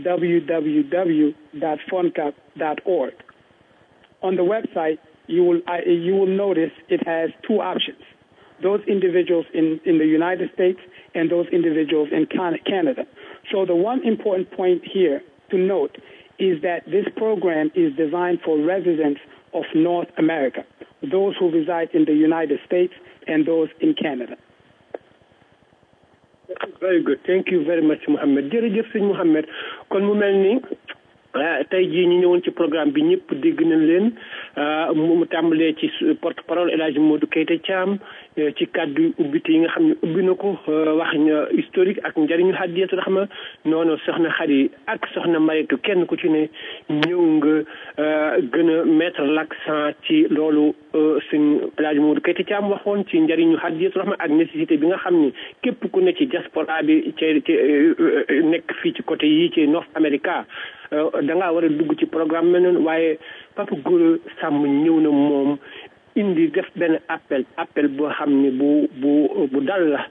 www.funcap.org. On the website, you will uh, you will notice it has two options: those individuals in in the United States and those individuals in Canada. So the one important point here to note is that this program is designed for residents of North America, those who reside in the United States and those in Canada. Very good. Thank you very much, Mohamed. jërëjëf sëñ Mohamed kon mu mel ni tey jii ñu ñëwoon ci programme bi ñëpp dégg nañ leen mu tàmbalee ci porte parole El Hadj Modou Keita Thiam ci kàddu ubbite yi nga xam ne ubbi na ko wax na historique ak njëriñu Hadiyatu Rahma noonu soxna Xadi ak soxna Maritu kenn ku ci ne ñëw nga gën a mettre l'accent ci loolu sëñ El Hadj Modou Keita Thiam waxoon ci njëriñu Hadiyatu Rahma ak nécessité bi nga xam ni képp ku ne ci diaspora bi ci ci nekk fii ci côté yii ci North America da ngaa war a dugg ci programme mel noonu waaye Papa Gora Samb ñëw na moom indi def benn appel appel boo xam ne bu bu bu dal la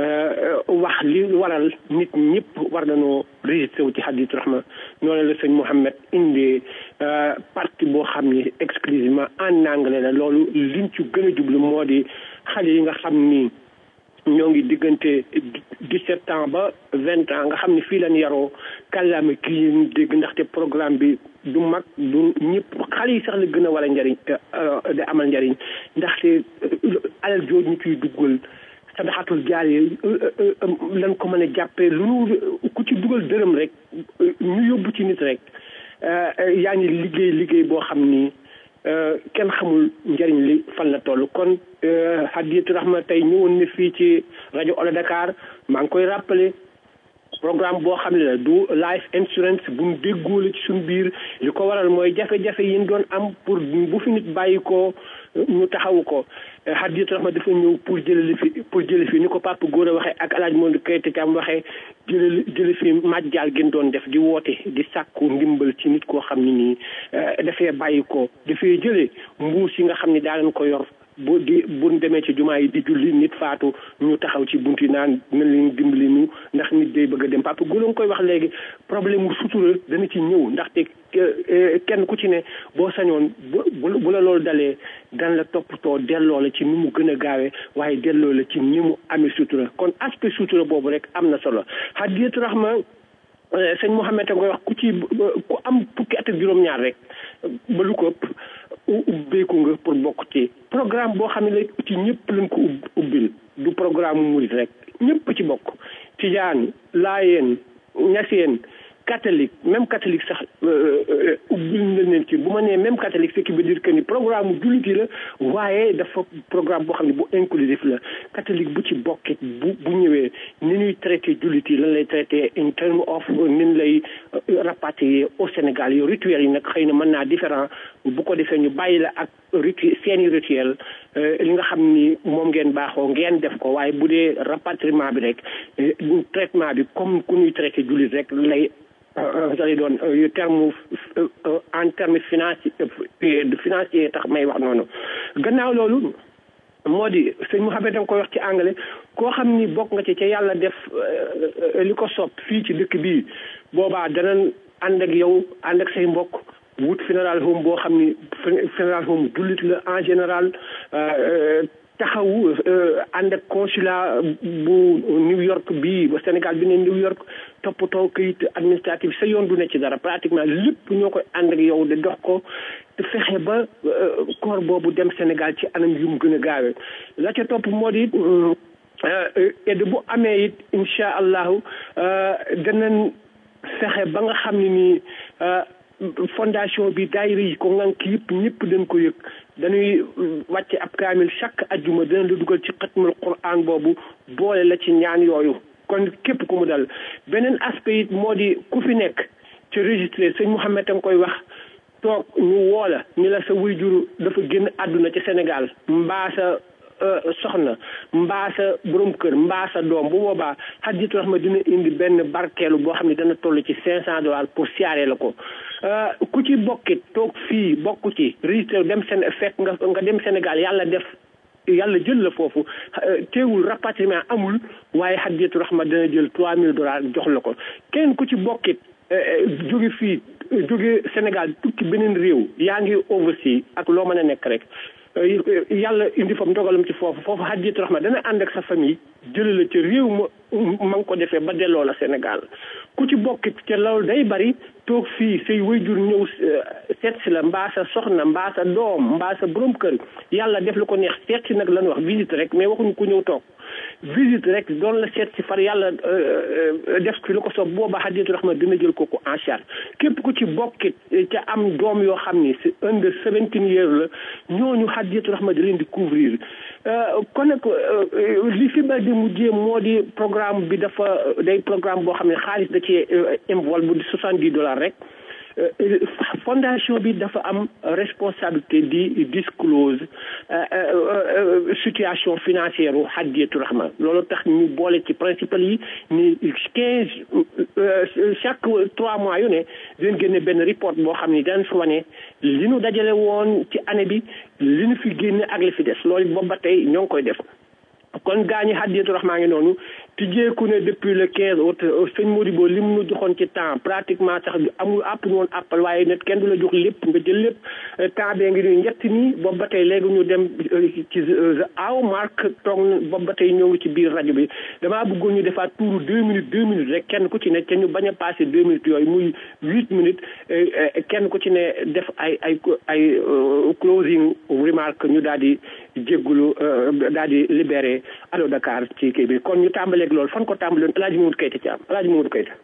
wax li waral nit ñëpp war nañoo registré wu ci Hadiyatu Rahma noonu la sëñ Mouhamed indi partie boo xam ne exclusivement en anglais la loolu liñ ci gën a jublu moo di xale yi nga xam ni ñoo ngi diggante dix-sept ans ba vingt ans nga xam ne fii lañ yaroo kàllaama kii ñu dégg ndaxte programme bi du mag du ñëpp xale yi sax la gën a war a njariñ da amal njariñ ndaxte alal jooju ñu ciy duggal sadaxatul jaar yi lan ko mën a jàppee lu nu ku ci dugal dërëm rek ñu yóbbu ci nit rek yaa ngi liggéey liggéey boo xam ni kenn xamul njëriñ li fan la toll kon Hadiyatu Rahma tey ñëwoon na fii ci rajo Ola Dakar maa ngi koy rappelé programme boo xam ne la du life insurance bu mu déggoo la ci suñu biir li ko waral mooy jafe-jafe yi ñu doon am pour bu fi nit bàyyi ko ñu taxawu ko Hadiyatu Rahma dafa ñëw pour jëlali fi pour jële fi ni ko Papa Gora waxee ak El Hadj Modou Keita Thiam waxee jëlali jële fi majjaal gën doon def di woote di sàkku ndimbal ci nit koo xam ne nii dafay bàyyi ko dafay jëlee mbuus yi nga xam ne daa leen ko yor bu di bu demee ci jumaa yi di julli nit faatu ñu taxaw ci buntu naan na leen dimbali ñu ndax nit day bëgg a dem Papa Gora nga koy wax léegi problème mu sutura dana ci ñëw ndaxte kenn ku ci ne boo sañoon bu bu la loolu dalee dan la toppatoo delloo la ci ni mu gën a gaawee waaye delloo la ci ni mu amee sutura kon aspect sutura boobu rek am na solo Hadiyatu Rahma sëñ Mouhamed a koy wax ku ci ku am fukki at ak juróom-ñaar rek ba lu ko ëpp ubbeeku nga pour bokk ci programme boo xam ne la ci ñëpp lañ ko ubbil du programme murit rek ñëpp ci bokk tijaan laayeen ñaseen catholique même catholique sax ubbil na leen ci bu ma nee même catholique ce qui veut dire que ni programme jullit yi la waaye dafa programme boo xam ne bu inclusif la catholique bu ci bokkit bu bu ñëwee ni ñuy traité jullit yi lan lay traité in terme of nin lay rapatrier au Sénégal yow rituel yi nag xëy na mën naa différent bu ko defee ñu bàyyi la ak ritu seeni rituel li nga xam ni moom ngeen baaxoo ngeen def ko waaye bu dee rapatriement bi rek traitement bi comme ku ñuy traité jullit rek lay lay doon terme en terme financier financier tax may wax noonu gannaaw loolu moo di sëñ Mouhamed da nga koy wax ci anglais koo xam ni bokk nga ci ca yàlla def li ko sopp fii ci dëkk bii boobaa danañ ànd ak yow ànd ak say mbokk wut funeral home boo xam ni funeral home jullit la en général taxawu ànd ak consulat bu New York bii ba Sénégal bi ne New York toppatoo këyit administratif sa yoon du ne ci dara pratiquement lépp ñoo koy ànd ak yow de dox ko te fexe ba koor boobu dem Sénégal ci anam yu mu gën a gaawee la ca topp moo di edd bu amee it incha allahu danañ fexe ba nga xam ne nii fondation bi daayira yi ko ngànk yëpp ñëpp dañ ko yëg dañuy wàcce ab kaamil chaque ajjuma dana la dugal ci xatmul quran boobu boole la ci ñaan yooyu kon képp ku mu dal beneen aspect it moo di ku fi nekk ci registré sëñ Mouhamed a nga koy wax toog ñu woola ni la sa wayjur dafa génn àdduna ci Sénégal mbaa sa soxna mbaa sa borom kër mbaa sa doom bu boobaa Hadiyatou Rahma dina indi benn barkeelu boo xam ne dana toll ci cinq cent dollars pour siyaare la ko ku ci bokkit toog fii bokk ci registré dem seen fekk nga nga dem Sénégal yàlla def yàlla jël la foofu teewul rapatriement amul waaye Hadiyatou Rahma dana jël trois mille dollars jox la ko kenn ku ci bokkit jóge fii jóge Sénégal tukki beneen réew yaa ngi overseas ak loo mën a nekk rek yàlla indi fa ndogalam ci foofu foofu Hadiyatou Rahma dana ànd ak sa famille jële la ca réew ma ma nga ko defee ba delloo la Sénégal ku ci bokkit ca loolu day bari toog fii say wayjur ñëw seet si la mbaa sa soxna mbaa sa doom mbaa sa borom kër yàlla def lu ko neex seet si nag lañu wax visite rek mais waxuñu ku ñëw toog visite rek doon la seet si far yàlla def fi lu ko soob booba Hadiyatou Rahma dina jël kooku en charge képp ku ci bokkit ca am doom yoo xam ni si under seventeen years la ñooñu Hadiyatou Rahma di leen di couvrir kon nag li fi ba di mujjee moo di programme bi dafa day programme boo xam ne xaalis da cee involve bu di soixante dix dollars rek fondation bi dafa am responsabilité di disclose situation financière u Hadiyatou Rahma loolu tax ñu boole ci principal yi ni quinze chaque trois mois yu ne dinañ génne benn report boo xam ni danañ fi wane li nu dajale woon ci année bi li nu fi génne ak li fi des loolu boobu ba tey ñoo ngi koy def kon gaañi Hadiyatou Rahma ngi noonu tijjeeku ne depuis le quinze août sëñ Modibo li mu nu joxoon ci temps pratiquement sax amul àpp ñu woon àppal waaye net kenn du la jox lépp nga jël lépp temps bee ngi nuy ñett nii boobu ba tey léegi ñu dem ci aw marque toog boobu ba tey ñoo ngi ci biir rajo bi damaa bëggoon ñu defaat tuuru deux minutes deux minutes rek kenn ku ci ne te ñu bañ a passé deux minutes yooyu muy huit minutes kenn ku ci ne def ay ay ay closing remarque ñu daal di jéggulu daal di libéré Allo Dakar ci kii bi kon ñu tàmbaleeg loolu fan ko tàmbaloon El Hadj Mamadou Keita ci am El Hadj Mamadou Keita.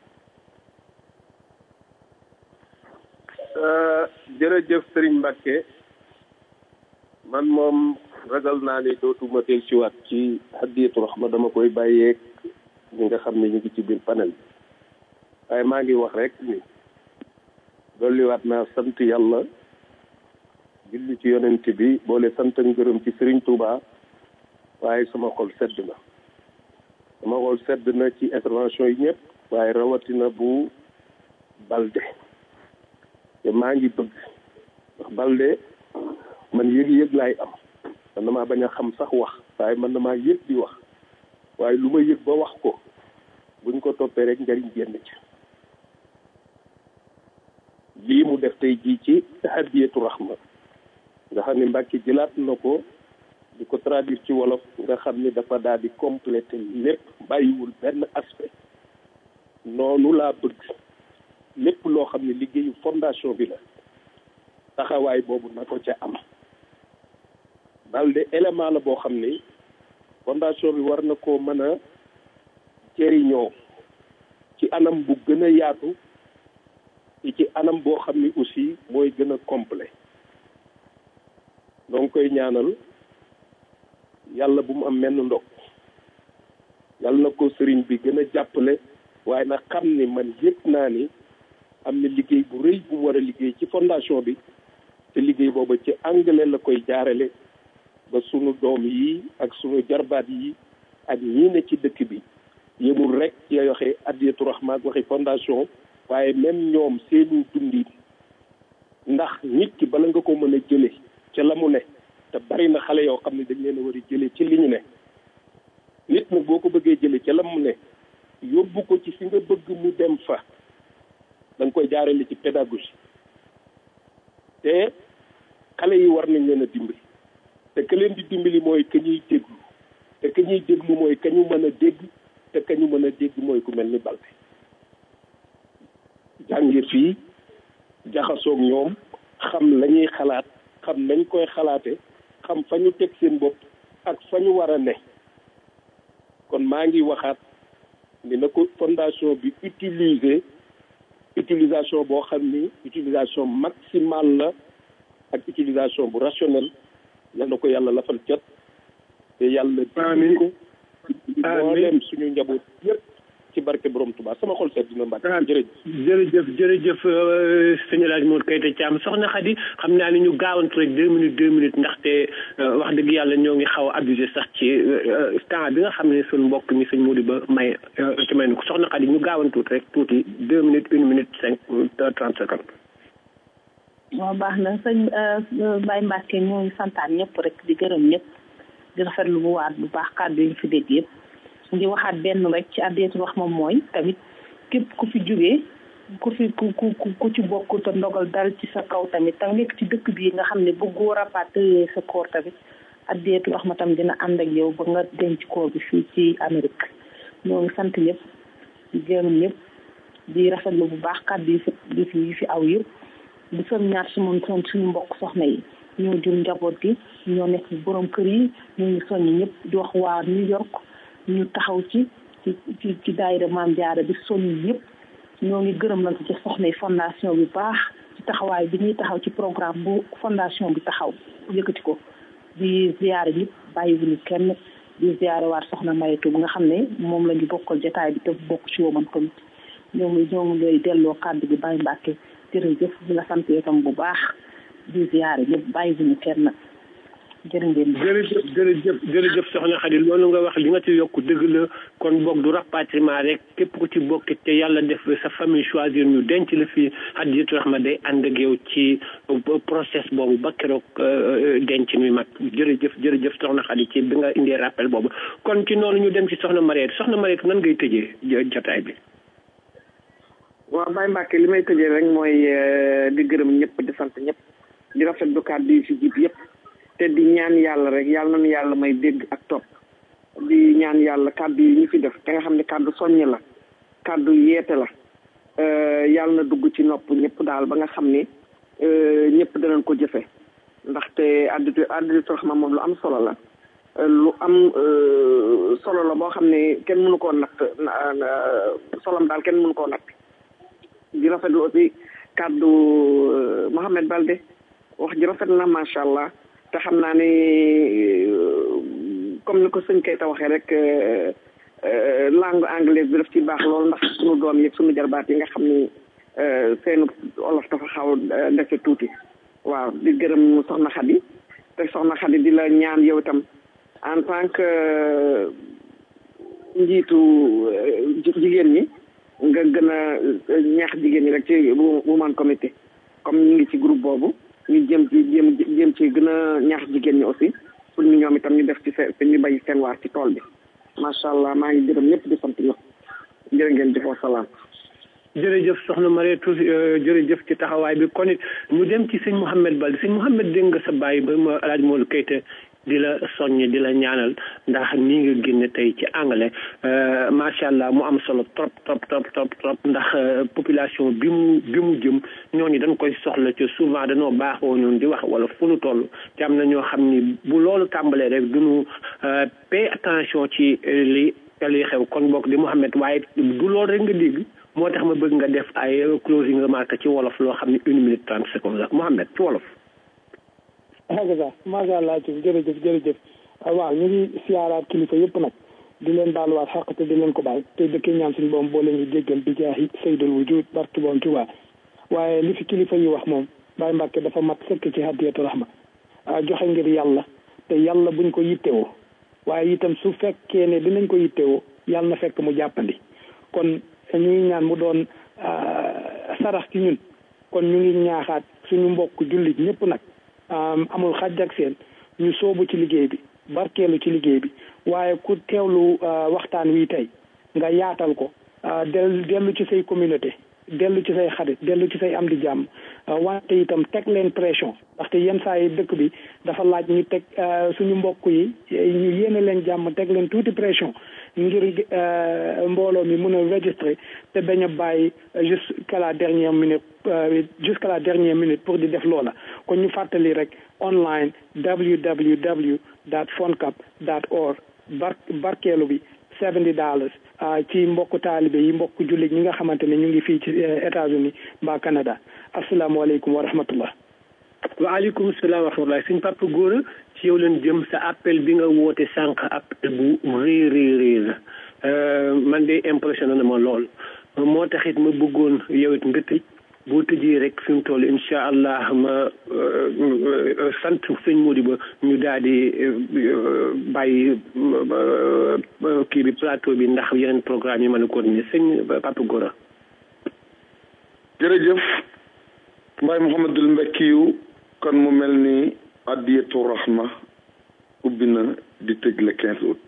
jërëjëf Serigne Mbacke man moom ragal naa ni dootuma del ci waat ci Hadiyatou Rahma dama koy bàyyeeg ñi nga xam ne ñu ngi ci biir panel bi waaye maa ngi wax rek ni dolliwaat naa sant yàlla julli ci yonent bi boole sant ak ngërëm ci Serigne Touba waaye sama xol sedd na sama xol sedd na ci intervention yi ñëpp waaye rawatina bu Balde te maa ngi bëgg ndax Balde man yëg-yëg laay am man damaa bañ a xam sax wax waaye man damaa yëg di wax waaye lu ma yëg ba wax ko buñ ko toppee rek njariñ génn ci lii mu def tey jii ci Hadiyatou Rahma nga xam ne Mbàkke jëlaat na ko di ko traduire ci wolof nga xam ni dafa daal di complété lépp bàyyiwul benn aspect noonu laa bëgg lépp loo xam ne liggéeyu fondation bi la taxawaay boobu na ko ca am Balde élément la boo xam ni fondation bi war na koo mën a jëriñoo ci anam bu gën a yaatu ci anam boo xam ni aussi mooy gën a complet donc koy ñaanal yàlla bu mu am menn ndog yàlla na ko sëriñ bi gën a jàppale waaye nag xam ni man yëg naa ni am na liggéey bu rëy bu war a liggéey ci fondation bi te liggéey booba ci anglais la koy jaarale ba sunu doom yi ak sunu jarbaat yi ak ñii ne ci dëkk bi yëmul rek ci waxe addiyatu rahma ak waxi fondation waaye même ñoom seenu dundi ndax nit ki bala nga ko mën a jële ca la mu ne te bari na xale yoo xam ne dañ leen a war a jële ci li ñu ne nit nag boo ko bëggee jële ca la mu ne yóbbu ko ci fi nga bëgg mu dem fa da nga koy jaarale ci pédagogie te xale yi war nañ leen a dimbali te ka leen di dimbali mooy ka ñuy déglu te ka ñuy déglu mooy ka ñu mën a dégg te ka ñu mën a dégg mooy ku mel ni Balde jànge fii jaxasoog ñoom xam la ñuy xalaat xam nañ koy xalaate xam fa ñu teg seen bopp ak fa ñu war a ne kon maa ngi waxaat ni na ko fondation bi utiliser utilisation boo xam ni utilisation maximale la ak utilisation bu rationnelle yal na ko yàlla lafal cat te yàlla amiin ko mboolem suñu njaboot yëpp ci barke borom Tuubaa sama xol seet dina mbàkk jërëjëf jërëjëf jërëjëf sëñ El Hadj Modou Keita Thiam soxna Khady xam naa ni ñu gaawantu rek deux minutes deux minutes ndaxte wax dëgg yàlla ñoo ngi xaw a abusé sax ci temps bi nga xam ne suñ mbokk mi sëñ Modou ba may ci may ko soxna Khady ñu gaawantuut rek tuuti deux minutes une minute cinq trente secondes waaw baax na sëñ Baye Mbacke ñoo ngi santaan ñëpp rek di gërëm ñëpp di rafetlu bu waat bu baax kàddu yi ñu fi dégg yëpp di waxaat benn rek ci addeetu wax moom mooy tamit képp ku fi jógee ku fi ku ku ku ci bokk te ndogal dal ci sa kaw tamit tam nekk ci dëkk bii nga xam ne bëggoo rapatrier sa koor tamit addeetu wax ma tam dina ànd ak yow ba nga denc koor bi fii ci Amérique ñoo ngi sant ñëpp di gërëm ñëpp di rafetlu bu baax kàddu yi fi yi fi aw yëpp di son ñaar si moom son suñu mbokk soxna yi ñoo jur njaboot gi ñoo nekk borom kër yi ñoo ngi soññ ñëpp di wax waa New York ñu taxaw ci ci ci ci daayira Maam Jaara bi soññ ñëpp ñoo ngi gërëm nañ ci soxna yi fondation bi baax ci taxawaay bi ñuy taxaw ci programme bu fondation bi taxaw yëkkati ko di ziyaare ñëpp bàyyiwuñu kenn di ziyaare waat soxna Maytu bi nga xam ne moom la ñu bokkal jotaay bi te bokk ci woman tamit ñoo ngi ñoo ngi lay delloo kàddu bi Baye Mbacke jërëjëf di la sant itam bu baax di ziyaare ñëpp bàyyiwuñu kenn jërë ngeen jërëjëf jërëjëf jërëjëf soxna Khady loolu nga wax li nga ci yokk dëgg la kon boog du rapatriement rek képp ku ci bokk te yàlla def sa famille choisir ñu denc la fi Hadiyatu Rahma day ànd ak yow ci process boobu ba keroog denc mi mat jërëjëf jërëjëf soxna Khady ci bi nga indee rappel boobu kon ci noonu ñu dem ci soxna Mariette soxna Mariette nan ngay tëjee jotaay bi waaw Baye Mbacke li may tëjee rek mooy di gërëm ñëpp di sant ñëpp di rafetlu kàddu yi fi jiit yëpp te di ñaan yàlla rek yàlla nañu yàlla may dégg ak topp di ñaan yàlla kàddu yi ñu fi def te nga xam ne kàddu soññ la kàddu yeete la yàlla na dugg ci nopp ñëpp daal ba nga xam ni ñëpp danañ ko jëfe ndaxte additu additu Rahma moom lu am solo la lu am solo la boo xam ne kenn mënu koo natt solom daal kenn mënu koo natt di rafetlu aussi kàddu Mohamed Balde wax ji rafet na macha allah te xam naa ne comme ni ko sëñ Keita waxee rek langue anglaise bi daf ci baax loolu ndax sunu doom yi sunu jarbaat yi nga xam ni seenu olof dafa xaw dese tuuti waaw di gërëm soxna Khady te soxna Khady di la ñaan yow itam en tant que njiitu jigéen ñi nga gën a ñaax jigéen ñi rek ci woman comité comme ñu ngi ci groupe boobu ñu jëm ci jëm jëm ci gën a ñaax jigéen ñi aussi pour ñu ñoom itam ñu def ci seen ñu bay seen waar ci tool bi macha allah maa ngi gërëm ñëpp di sant ñëpp jërë ngeen jëf wasalaam jërëjëf soxna Mariétou jërëjëf ci taxawaay bi kon it ñu dem ci sëñ Mouhamed Balde sëñ Mouhamed dégg nga sa bàyyi ba ma El Hadj Modou Keita di la soññ di la ñaanal ndax nii nga génne tey ci anglais macha allah mu am solo trop trop trop trop trop ndax population bi mu bi mu jëm ñooñu dañ koy soxla ci souvent dañoo baaxoo ñun di wax wala fu nu toll te am na ñoo xam ni bu loolu tàmbalee rek duñu pay attention ci li li xew kon bokk di Mouhamed waaye du loolu rek nga dégg moo tax ma bëgg nga def ay closing remarque ci wolof loo xam ne une minute trente secondes la Mouhamed ci wolof. hakaza macha allah ci jërëjëf jërëjëf waaw ñu ngi siyaaraat kilifa yëpp nag di leen baaluwaat xaq te di leen ko baal te dëkkee ñaan suñu boom boo leen di jéggal bi jaahi saydul wujud barki boom Tuubaa waaye li fi kilifa yi wax moom Baye Mbàkke dafa mat sëkk ci hadiyatu rahma joxe ngir yàlla te yàlla buñ ko yittewoo waaye itam su fekkee ne dinañ ko yittewoo yàlla na fekk mu jàppandi kon ñuy ñaan mu doon sarax ci ñun kon ñu ngi ñaaxaat suñu mbokk jullit ñëpp nag amul xaj ak seen ñu soobu ci liggéey bi barkeelu ci liggéey bi waaye ku teewlu waxtaan wi tey nga yaatal ko dellu dellu ci say communauté dellu ci say xarit dellu ci say am di jàmm wante itam teg leen pression ndaxte yenn saa yi dëkk bi dafa laaj ñu teg suñu mbokk yi ñu yéene leen jàmm teg leen tuuti pression ngir mbooloo mi mën a registré te bañ a bàyyi jusqu'à la dernière minute jusqu'à la dernière minute pour di def loola kon ñu fàttali rek online www dot foncap dot org bar barkeelu bi seventy dollars ci mbokku taalibe yi mbokku jullit ñi nga xamante ne ñu ngi fii ci États-Unis mbaa Canada asalaamaaleykum wa rahmatullah waaleykum salaam wa rahmatullah suñ papa góor ci yow leen jëm sa appel bi nga woote sànq appel bu rëy rëy rëy la man de impressionné na ma lool moo taxit ma bëggoon yow it nga tëj boo tëjee rek fi mu toll incha allah ma sant sëñ Modibo ñu daal di bàyyi kii bi plateau bi ndax yeneen programme yi mën a continuer sëñ Papa Gora jërëjëf Baye Mouhamadul Mbekkiyu kon mu mel ni addiyatu rahma ubbi na di tëj le quinze août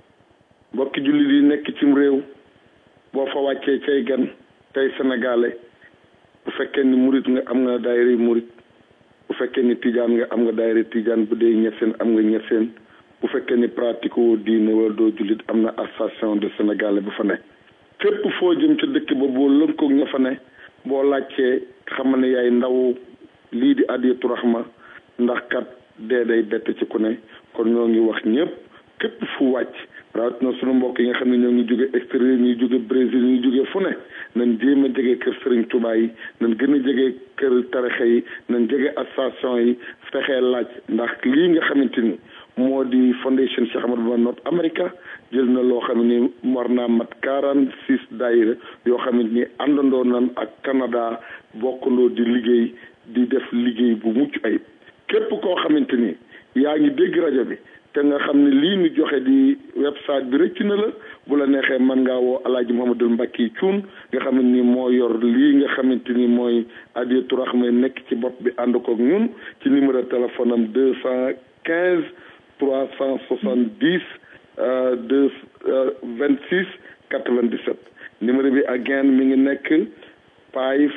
mbokki jullit yi nekk cim réew boo fa wàccee cay gan tey sénégalais bu fekkee ni murit nga am nga daayira murit bu fekkee ni tijaan nga am nga daayira tijaan bu dee ñeseen am nga ñeseen bu fekkee ni pratique woo diine wala doo jullit am na association de sénégalais bu fa ne fépp foo jëm ca dëkk ba boo lënkoog ña fa ne boo laajtee xamal ne yaay ndaw lii di adiyatu rahma ndax kat dee day bett ci ku ne kon ñoo ngi wax ñëpp képp fu wàcc rawatina sunu mbokk yi nga xam ne ñoo ngi jóge extérieur ñuy jóge Brésil ñuy jóge fu ne nañ jéem a jege kër Serigne Touba yi nañ gën a jege kër tarixa yi nañ jege association yi fexee laaj ndax lii nga xamante ni moo di fondation Cheikh Ahmadou Bamba North America jël na loo xam ni war naa mat quarante six daayira yoo xamante ni àndandoo nan ak Canada bokkandoo di liggéey di def liggéey bu mucc ayib képp koo xamante ni yaa ngi dégg rajo bi te nga xam ne lii ñu joxe di website bi rëcc na la bu la neexee mën ngaa woo alaaji Mouhamadul Mbacke Cuun nga xam ni moo yor lii nga xamante ni mooy adiyatu rahma nekk ci bopp bi ànd koog ñun ci numéro téléphone am deux cent quinze trois cent soixante dix deux vingt six quatre vingt dix sept numéro bi again mi ngi nekk five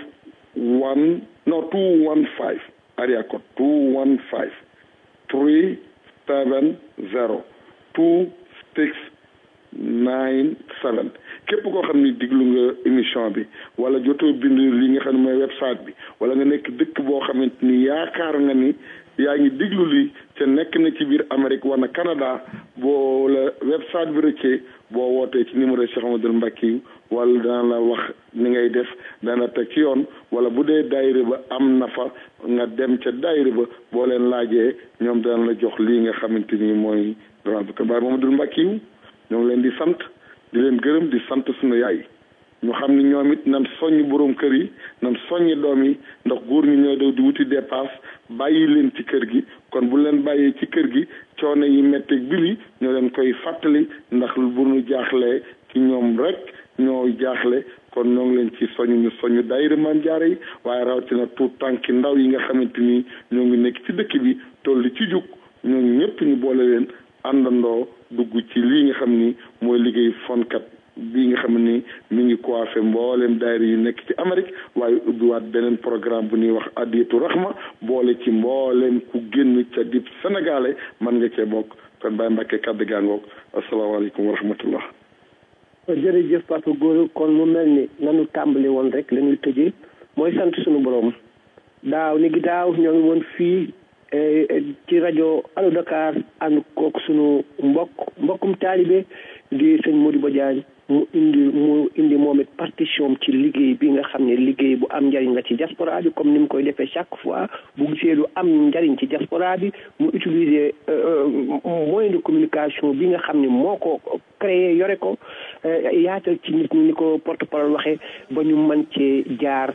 one no two one five area code two one five three seven zero two six nine seven képp koo xam ni diglu nga émission bi wala jotoo bind li nga xam ne mooy website bi wala nga nekk dëkk boo xamante ni yaakaar nga ni yaa ngi diglu li te nekk na ci biir Amérique wala Canada boo la website bi rëccee boo wootee ci numéro Cheikh Amadou Mbacke yi wala dana la wax ni ngay def dana teg ci yoon wala bu dee daayira ba am na fa nga dem ca daayira ba boo leen laajee ñoom dana la jox lii nga xamante ni mooy grande ko Baye Mamadou Mbacke yi ñoo ngi leen di sant di leen gërëm di sant suñu yaay ñu xam ni ñoom it nan soññ borom kër yi nan soññi doom yi ndax góor ñi ñoo daw di wuti dépasse bàyyi leen ci kër gi kon bu leen bàyyee ci kër gi coono yi metteeg bili ñoo leen koy fàttali ndax bu ñu jaaxlee ci ñoom rek ñoo jaaxle kon ñoo ngi leen ci soñu ñu soñu daayira Maam Jaara yi waaye rawatina tuut tànki ndaw yi nga xamante ni ñoo ngi nekk ci dëkk bi toll ci jug ñoo ñëpp ñu boole leen àndandoo dugg ci lii nga xam ni mooy liggéey fonkat bii nga xam ni mi ngi coiffé mbooleem daayira yu nekk ci Amérique waaye ubbiwaat beneen programme bu ñuy wax adiyatu rahma boole ci mbooleem ku génn ca dib sénégalais man nga cee bokk kon Baye Mbacke kàddu gaangoog asalaamaaleykum wa rahmatullah jërëjëf Papa Gora kon mu mel ni nanu tàmbali woon rek la ñuy tëjee mooy sant suñu borom daaw ni gi daaw ñoo ngi woon fii ci rajo Allo Dakar ànd kook sunu mbokk mbokkum taalibe di sëñ Modibo Diagne mu indi mu indi moom it partition ci liggéey bi nga xam ne liggéey bu am njariñ la ci diaspora bi comme ni mu koy defee chaque fois bu gisee lu am njariñ ci diaspora bi mu utiliser moyen de communication bi nga xam ne moo ko créé yore ko yaatal ci nit ñi ni ko porte parole waxee ba ñu mën cee jaar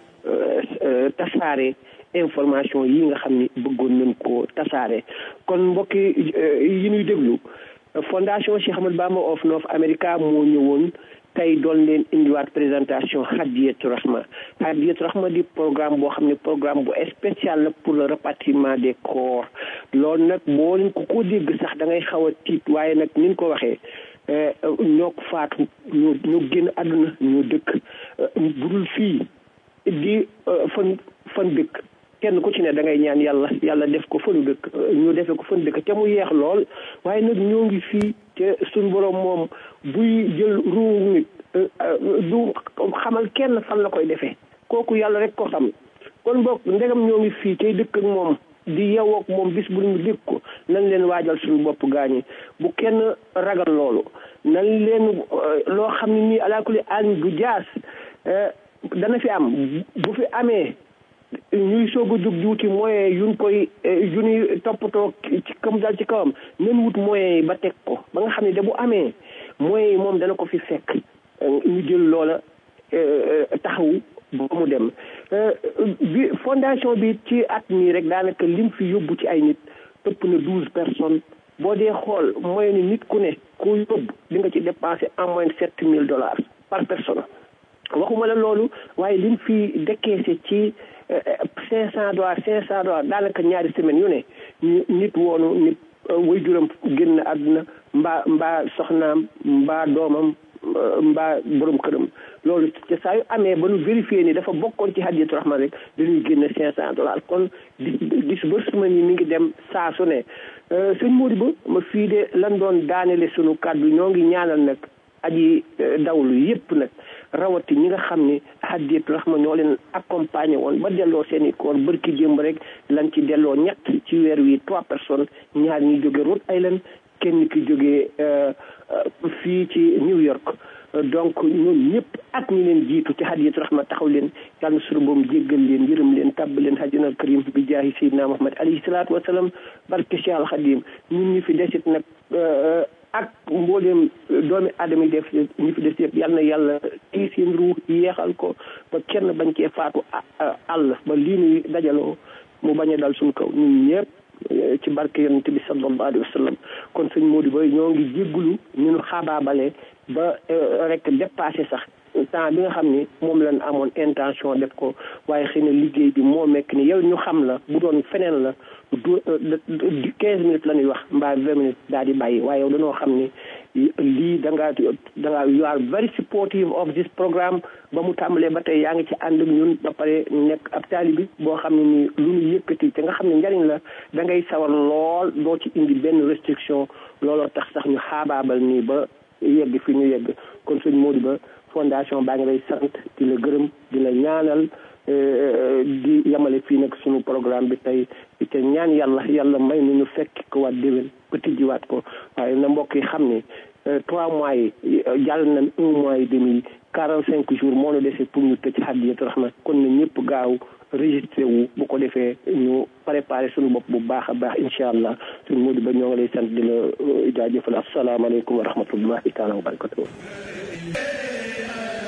tasaare information yi nga xam ni bëggoon nañ ko tasaare kon mbokki yi ñuy déglu fondation Cheikh Ahmadou Bamba of North America moo ñëwoon tey doon leen indiwaat présentation Hadiyatu Rahma Hadiyatu Rahma di programme boo xam ne programme bu spécial la pour le rapatriement des corps loolu nag boo leen ko ko dégg sax da ngay xaw a tiit waaye nag ni ñu ko waxee ñoo ko faatu ñoo ñoo génn àdduna ñoo dëkk budul fii di fan fan dëkk kenn ku ci ne da ngay ñaan yàlla yàlla def ko fanu dëkk ñu defee ko fan dëkk te mu yeex lool waaye nag ñoo ngi fii te suñ borom moom buy jël ruu nit du xamal kenn fan la koy defee kooku yàlla rek ko xam kon boog ndegam ñoo ngi fii tey dëkk ak moom di yeewoo ak moom bis bu ñu dégg ko nañ leen waajal suñu bopp gaañi bu kenn ragal loolu nañ leen loo xam ne nii alaakuli aan du jaas dana fi am bu fi amee ñuy soog a jóg di wuti moyen yuñ koy yu ñuy toppatoo ci kam dal ci kawam nen wut moyen yi ba teg ko ba nga xam ne da bu amee moyen yi moom dana ko fi fekk ñu jël loola taxawu ba mu dem bi fondation bi ci at mii rek daanaka lim fi yóbbu ci ay nit ëpp na douze personnes boo dee xool mooy ni nit ku ne ku yóbbu di nga ci dépensé en moins sept mille dollars par personne waxuma la loolu waaye lim fi décaissé ci cinq cent dollars cinq cent dollars daanaka ñaari semaine yu ne ñu nit woonu nit way juram génn àdduna mbaa mbaa soxnaam mbaa doomam mbaa borom këram loolu te saa yu amee ba nu vérifié ni dafa bokkoon ci Hadiyatu Rahma rek dañuy génne cinq cent dollars kon di disbursement yi mi ngi dem saa su ne sëñ Modou Ba ma fii de lan doon daanele sunu kàddu ñoo ngi ñaanal nag aji dawlu yépp nag rawati ñi nga xam ni Hadiyatu Rahma ñoo leen accompagné woon ba delloo seen i koor bërki démb rek lan ci delloo ñett ci weer wi trois personnes ñaar ñi jóge Rhode Island kenn ki jógee fii ci New York donc ñoom ñëpp ak ñi leen jiitu ci Hadiyatu Rahma taxaw leen yàlla na sunu boom jéggal leen yërëm leen tàbb leen hajjanal karim bi jaahi Seydina Muhammad alayhi salaatu wasalaam barke Cheikh Al Khadim ñun ñu fi desit nag ak mbooleem doomi aadama yi def ñu fi des yëpp yal na yàlla tii seen ruux yeexal ko ba kenn bañ cee faatu àll ba lii nuy dajaloo mu bañ a dal suñu kaw ñun ñëpp ci barke yonente bi sallallahu alayhi wa sallam kon sëñ Modou Ba ñoo ngi jéggulu ñu nu xaabaabale ba rek dépassé sax temps bi nga xam ni moom lañ amoon intention def ko waaye xëy na liggéey bi moo mekk ni yow ñu xam la bu doon feneen la du quinze minutes la ñuy wax mbaa vingt minutes daal di bàyyi waaye yow dañoo xam ni lii da ngaa da ngaa you are very supportive of this programme ba mu tàmbalee ba tey yaa ngi ci ànd ak ñun ba pare nekk ab taalibi boo xam ne nii lu ñu yëkkati te nga xam ne njariñ la da ngay sawar lool doo ci indi benn restriction looloo tax sax ñu xaabaabal nii ba yegg fi ñu yegg kon sëñ Modou Ba fondation baa ngi lay sant di la gërëm di la ñaanal di yamale fii nag sunu programme bi tey te ñaan yàlla yàlla may nu ñu fekk ko waat déwén ba tijjiwaat ko waaye na mbokk yi xam ne trois mois yi jàll nañ un mois et demi quarante cinq jours moo nu dese pour ñu tëj Hadiyatu Rahma kon na ñëpp gaaw registré wu bu ko defee ñu préparé suñu bopp bu baax a baax incha allah suñu Modou Ba ñoo ngi lay sant di la jaajëfal asalaamaaleykum wa rahmatullahi taala wa barakatuh